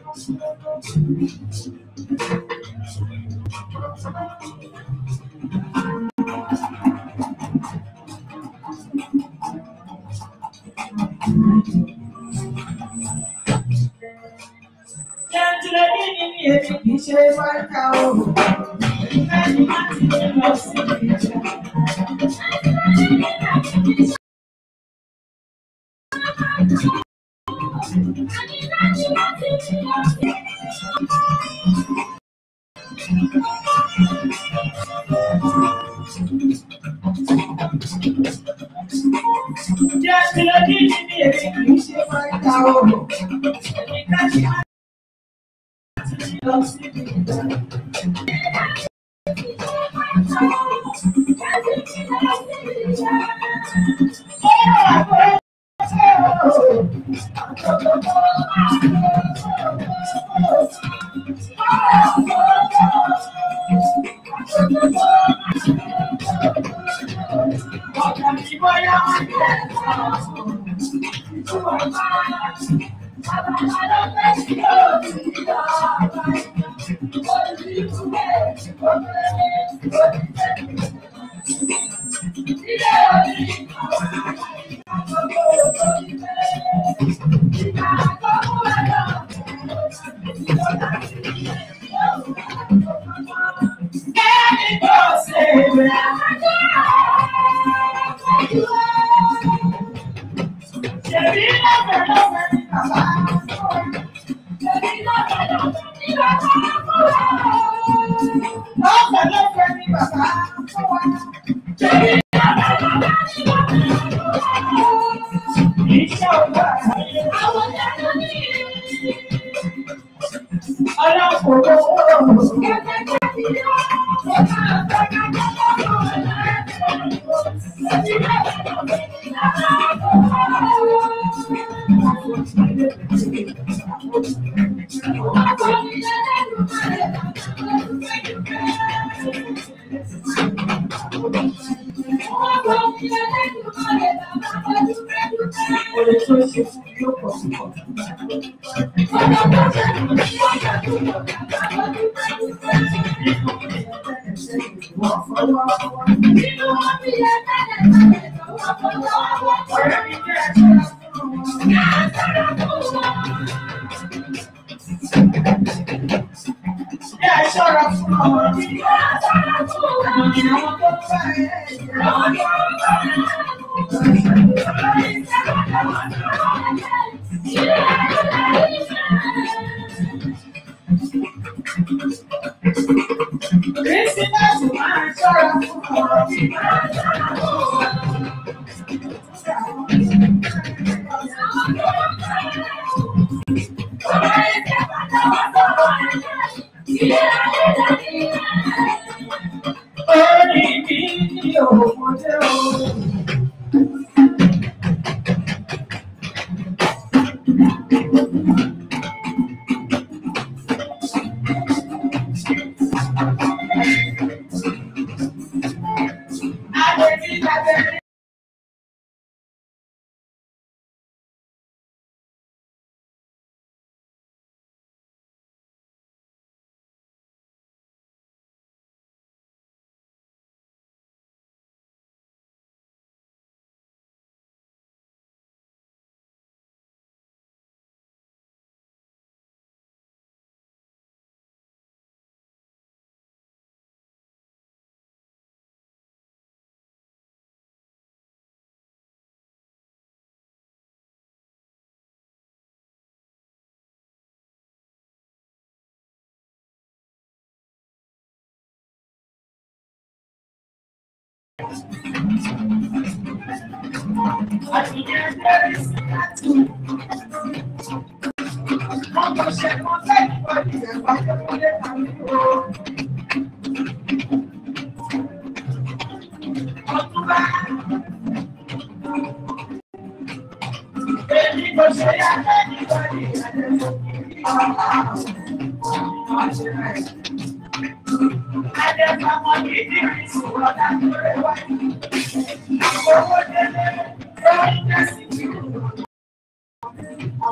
Jẹ́jẹ́ ní ní èmi kì í ṣe fáìkà o. Bẹ́ẹ̀ni má ti lè lọ sí ìjà. Jẹ́jẹ́ ní ní èmi kì í ṣe fáìkà o. Èmi ká ṣe má ti lè lọ sí ìjà.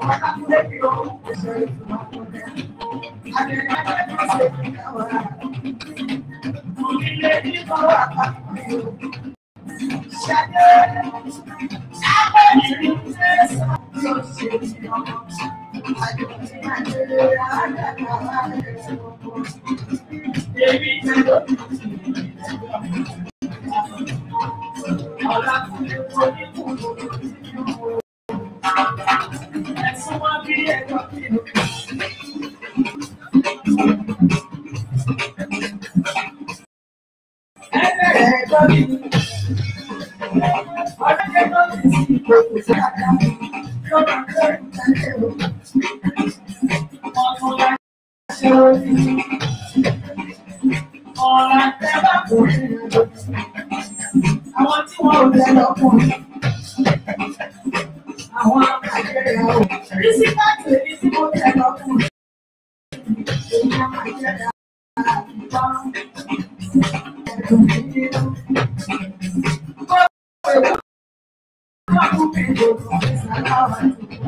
Àwọn tí wọ́n ò lẹ́ lọ́kùnrin. Àwọn akẹ́kẹ̀ẹ́ rẹ̀ ò. Rí sí káàkiri èyí tí mo tẹ̀ lọ́kùnrin. Èyí á máa jẹ́ dáadáa ìbá. Ẹ̀dùn mi nínú. Kó o lè wá fún mi gbogbo ìsàláwà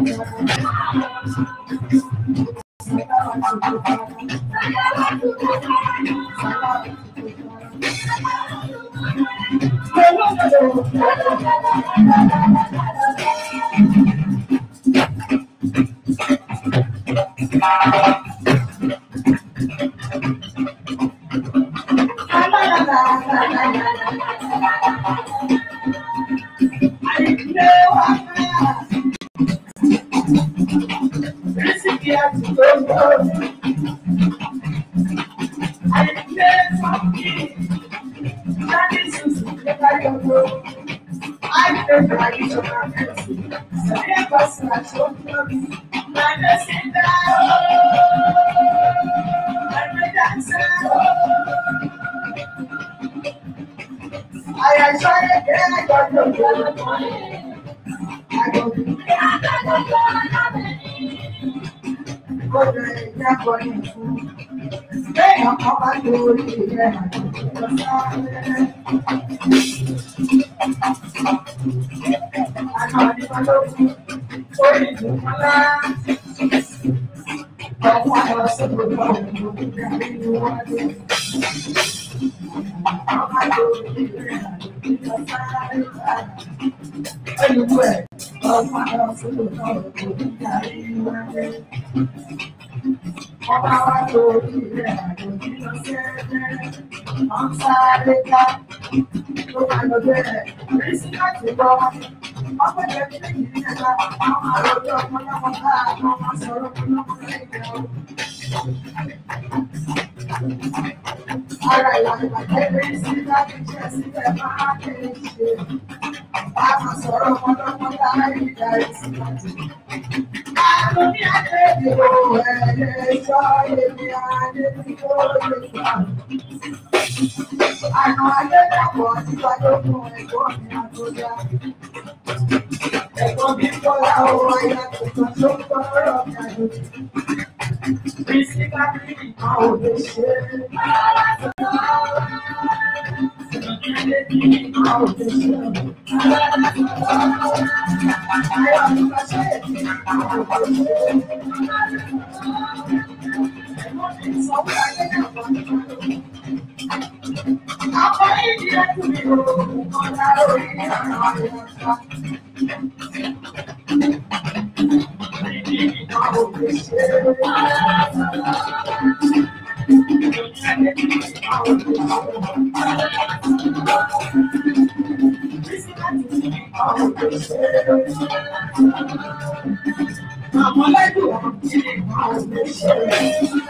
Ọba wa lórí rẹ̀ àjòjì lọ sí ẹgbẹ́. Wọ́n sáré ká ló máa lọ bẹ̀rẹ̀. Rí sí láti lọ. Wọ́n pẹ̀lẹ́ bí lẹ́yìn ní ẹ̀ka. Àwọn àròjọ ọmọlọ́mọ ká àwọn máa sọ̀rọ̀ ọmọlọ́mọ lẹ́yìn. Ara ìwà ìbàjẹ́ rí sí láti jẹ́ sílẹ̀ máa kéde ṣe. Bá a máa sọ̀rọ̀ ọmọlọ́mọ láì darí sí láti. Àrùn ní àdébìrò ẹ̀ẹ́dẹ́gbọ́ èmi àdébìrò lè gbà. Àná ayédàpọ̀ nípa lókun ẹ̀gbọ́n mi àtọ́já. Ẹ̀gbọ́n mi kọ́lá owó ayá tuntun tó ń tọrọ mi àjò. Bísí kábírì kan ò lè ṣe é. Ilé bí kan ò lè ṣe é. Ayọ̀ mi bá ṣe é kí kan ò lè ṣe é. Ẹ̀gbọ́n mi sọ pé ayédàpọ̀ nípa lókun. Àwọn ìdí ẹ̀kú mi ò kọjá lórí ọ̀nà àyọ̀ká. Ìdí ìkan ò lè ṣe é. Àwọn lẹ́dùn ọ̀hún tí àwọn ò lè ṣe é.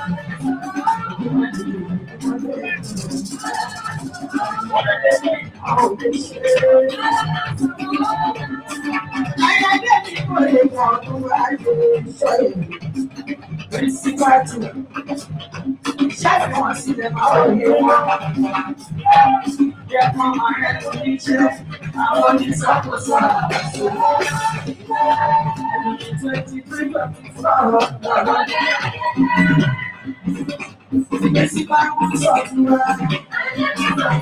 Ayọ̀dé mi kò lè mọ ọdún ayé iṣẹ́ yìí. Bísíkàtù. Ṣáàtì wọn sílẹ̀ máa wọ̀ ní wọn. Yẹ kán máa rẹ̀ tó ní jẹ́ àwọn oníṣàkóso àkóso. Ẹni twenty three twenty four lọ́wọ́ ní. Ìgbésí bá wọn sọ̀tún wa.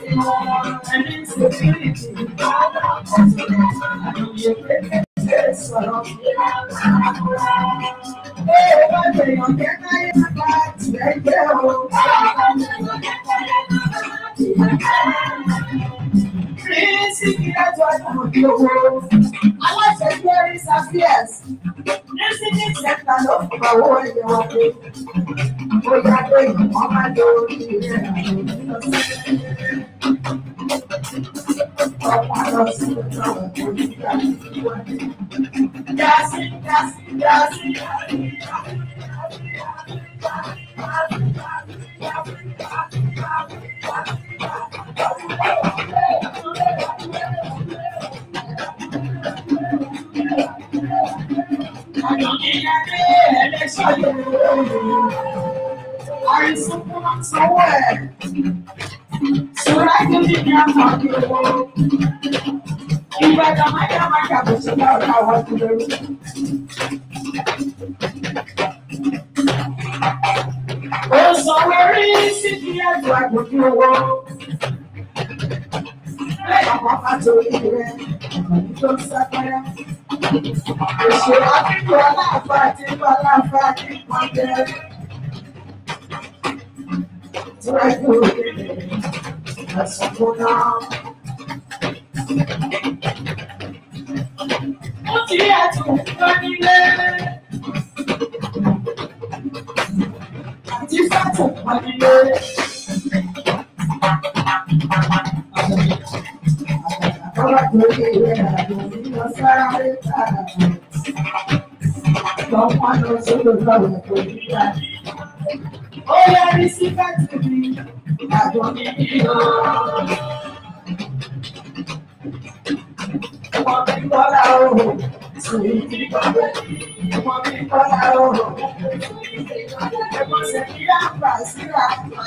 Ẹni security. Àlùyé pépé sọ. sọ̀rọ̀. Ee, bá gbèyàn jẹ́ káyé bá tiẹ̀ jẹ́ o. Kírísì kí ẹjọ́ ìdààmú bí owó. Aláṣẹ Jerry Safias. Nísìnyí ìṣẹ̀ta ló fún owó ẹ̀yẹ wọn pé. Ó yá pé ìwọ̀n máa lo orí rẹ̀ ọ̀pá lọ sí ọjọ́ ìgbà Yasi, yasi, yasi. Àìsàn fún àsanwó ẹ̀. Ṣọ́ra ìdílé ní àpapọ̀ owó. Ìgbàdàn máyà máa yàgò sí ọ̀rọ̀ àwọn ìdílé. Ó sanwó rí sí kí ẹ̀dùn àgbòjú owó. Lẹ́yìn kan pàtó ìrẹ́, ọ̀nà tó ń sápẹ́rẹ́. Òṣèré akíkọ̀ aláàfáà àti ìpàláfáà ní ìpàdé. Tíwájú òkèlè, àsìkò náà. Ó ti rí àtúntò nílé. Àti fàtò pọ̀ nílé. Àkàrà tó lé rẹ̀ àjò nínú sáré tààrà. Lọ́pọ̀ lọ sódò lọ́wọ́ tó nígbà. Ó yẹrí sí fẹ́tì mi, àjọ mi nínú. Ọmọ mi kọ́lá oòrùn, sùn ìdí kọ́lá. Ọmọ mi kọ́lá oòrùn. Ẹ̀mọ́ sẹ́ni àpà síra.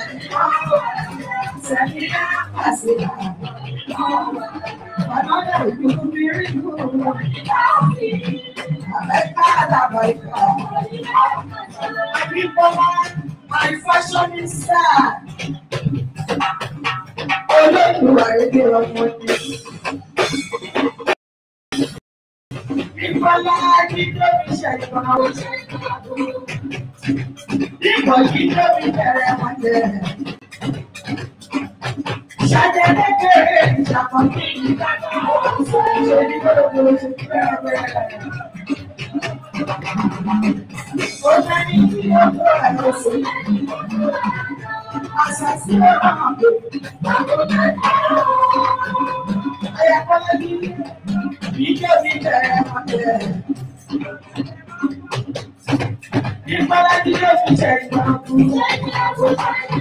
Sẹ́ni àpà síra. Another ìlú mi rí ìlú. Àbẹ̀ká àdàbàìkà. Akíkọ́lá, my fashion is sad. Olóòtú àyèdè ọmọ ni. Ìfọlá kí tóbi ṣe ìfọ̀nà oṣù. Ìfọ̀ kí tóbi bẹ̀rẹ̀ wọn jẹ. Ṣadé kékeré ìṣàkóso ìdájọ́. Ṣé ní gbọ́dọ̀ oṣù bẹ̀rẹ̀ bẹ̀rẹ̀? Ó jẹ́ ní kí ó tó ẹ̀rọ sí. Àṣà sí ọ̀rọ̀ àgbè. Ayakọ́lá ní ìjọ mi bẹ̀rẹ̀ wọn jẹ. Ìfọlá kí ló fi ṣe ìfọ̀nà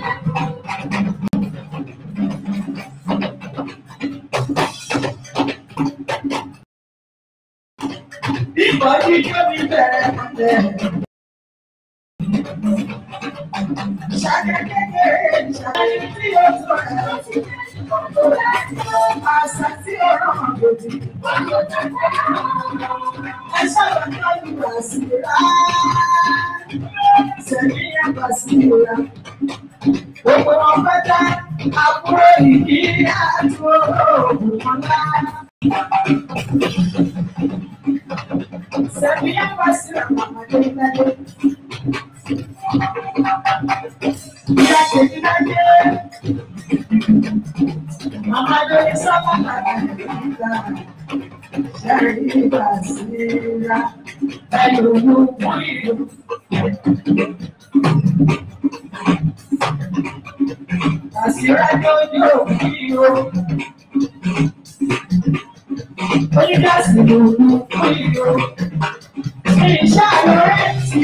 Ìbọn tí yóò fi bẹ̀rẹ̀ mọ́lẹ̀. Ṣàkẹ́kẹ́kẹ́ ìṣàlàyé tí yóò tó ẹ̀. Àṣà tí ó rán àgbòdì. Ẹ sábà náà ní Bàṣírà. Sẹ̀mí yá Bàṣírà. Gbogbo wọn fẹ́ dá àbúrò ìdí àtúrò òògùn wọn lára. Sabia pasira mama de nade. Ya ke nade. Mama de sama nade. Shari pasira. Ayo mu muiru. Pasira jojo muiru. Onídàásí ló mú muiru. Ìṣàlọ́rẹ́sì.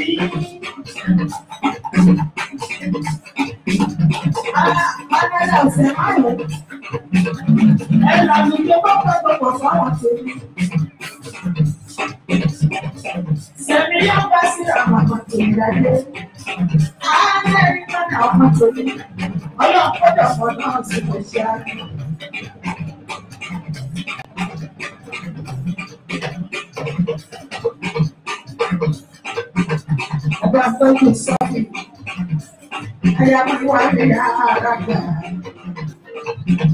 Adájọ́ ọ̀sẹ̀ márùn-ún. Ẹ lànà tó bá pẹ́ gbogbo fáwọn tó ní. Sẹ̀mi yóò bá sí àwọn ọmọ tó ń dájú. Amẹ́ríkà náà ọmọ tó ní. Ọlọ́pọ̀dọ̀ pọ̀ náà sì lè ṣe àná. Ọba tọ́jú sọ́ọ̀kì. Aya máa wá ní ara gbà.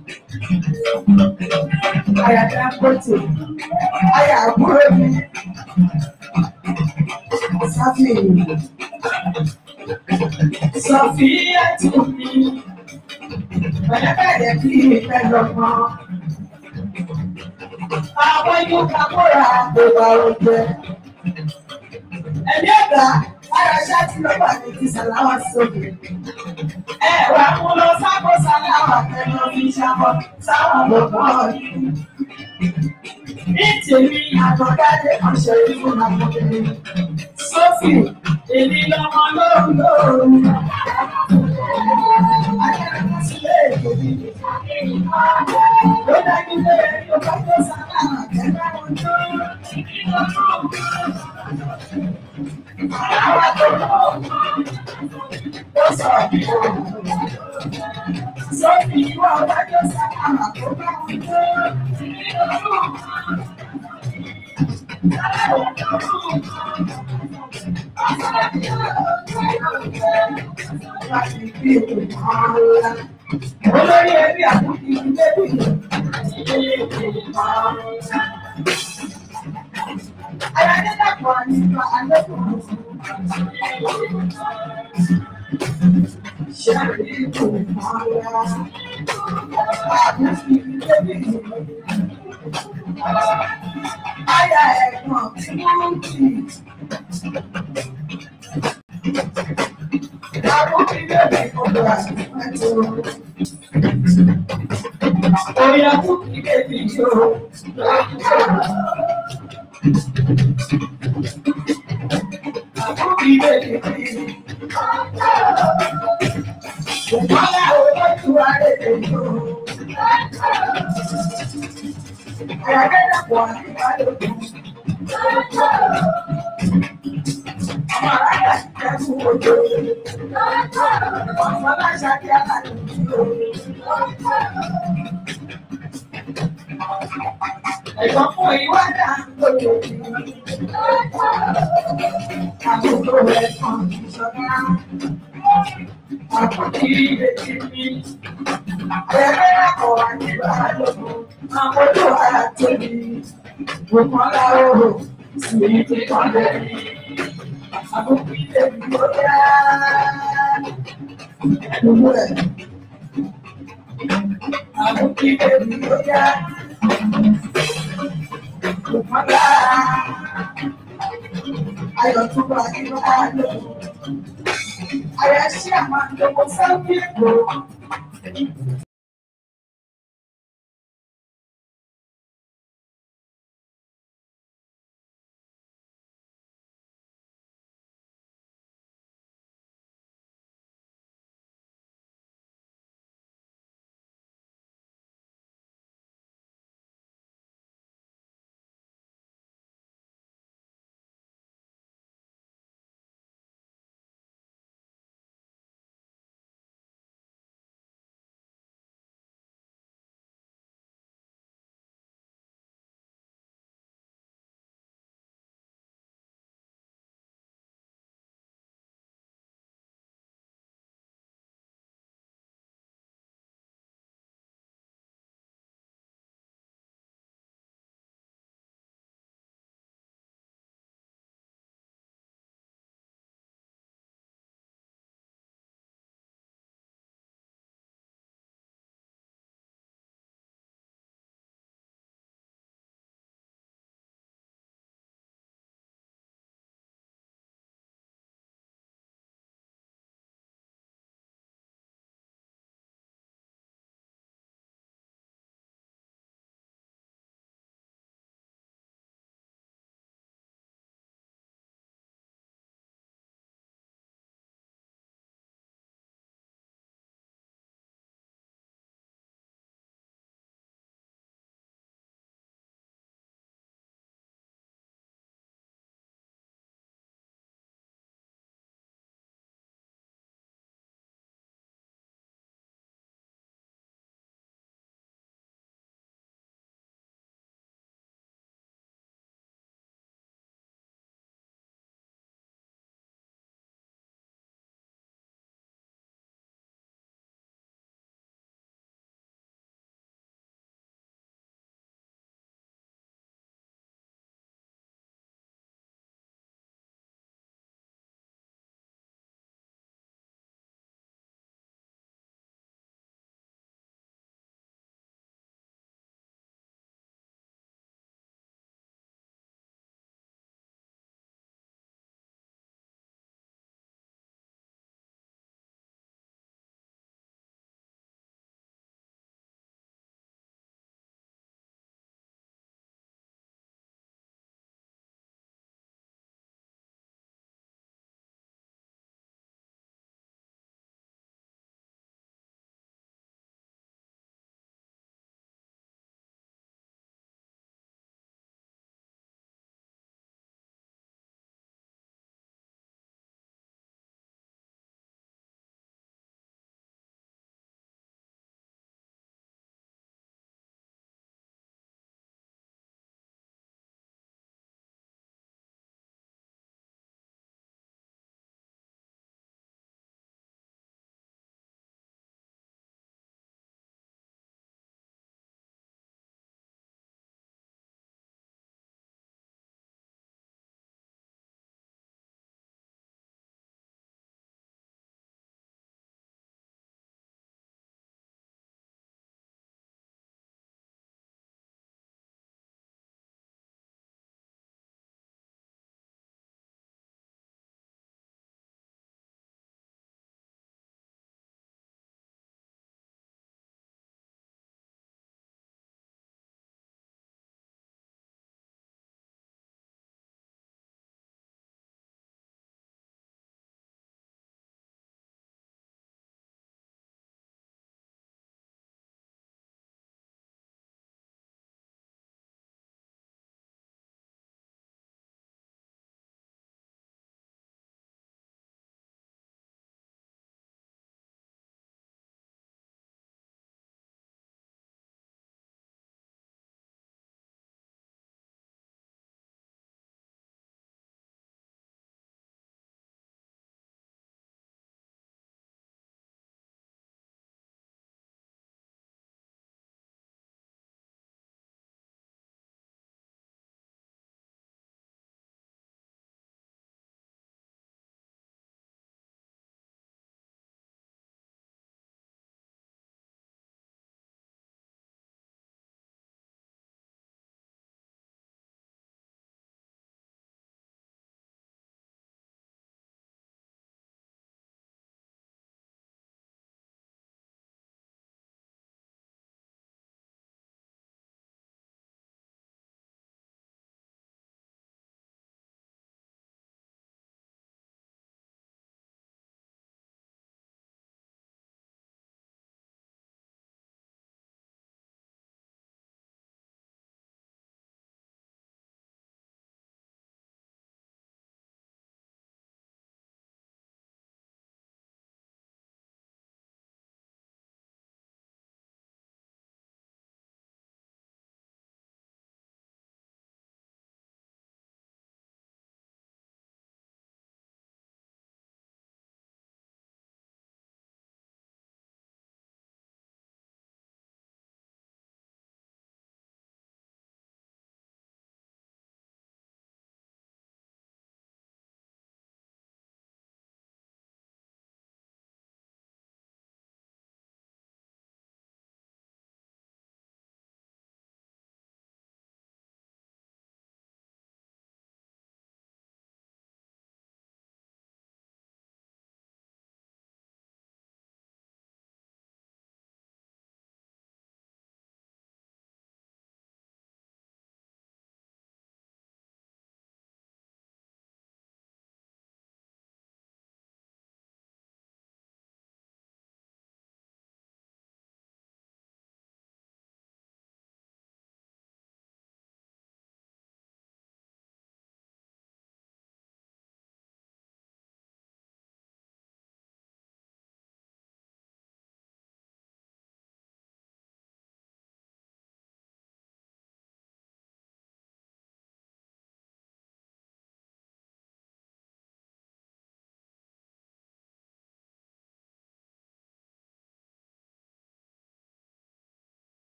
Aya Dangote. Aya àbúrò mi. Sáfì. Sọ̀fíà tún mi. Pẹ̀lẹ́pẹ̀lẹ́ kí ìfẹ́ lọ́gbọ́n. Àwọn yóò ká kóra àgbègbà oúnjẹ. Ẹ̀mí ọ̀gá ara ṣáàtì lọ́gbà ní ti sàláwà sókè. Ẹ wà mú lọ sábò sàláwà tẹnu fi ṣàbọ̀ sáwọn lọ́gbọ́n yìí. Ní tèmi àtọ̀gáde ọ̀ṣẹ̀ ìlú Nàìjíríà. Sọ́fì, èmi lọ́mọ lóhùn lóhùn. Akẹ́kọ̀ọ́ sílé èdè mi. Ló dájú pé yóò bá tó sàláwà tẹnu wọn tó. Sàláwà tó lọ. Ó sọ̀rọ̀ bí wọ́n. Sọ́fì, ìwọ ọ̀gá tó sàláwà tó bá wọn tó. Olórí ẹbí àkókò ilé bí Ayájẹ́ dàpọ̀ nípa alẹ́kùn. Ṣé àríkù máa àkókò ilé bí Aya ẹ̀gbọ́n tí wọ́n ń kì í. Àwọn ilé mi ọ̀dọ̀ àtúntò. Orí àkókò ilé mi yóò. Àkókò ilé mi kì í. Ìpàlà olójú ààrẹ èyí o. Ayájẹ́ dàpọ̀ nípa lókun. Ọmọ aráàlá ti kẹ́kọ̀ọ́ ojú. Ọmọ aláṣà kí aláàlú ti lò. Ẹ̀gbọ́n fún ìwádà lórí òkú. Àkókò rẹ̀ kan ìṣọ̀dá. Àkókò ìrètí mi. Ayájẹ́ dàpọ̀ wà nípa lókun. Àwọn ojú ara tóbi. Òkan láwòrò sí ti kan lẹ́yìn. Àkókò ilé mi ló yá. Gbogbo ẹ̀. Àkókò ilé mi ló yá. Òkan lára. Ayọ̀ tó bá nínú àlọ́. Àyà ṣí àmàlò sáwí èkó.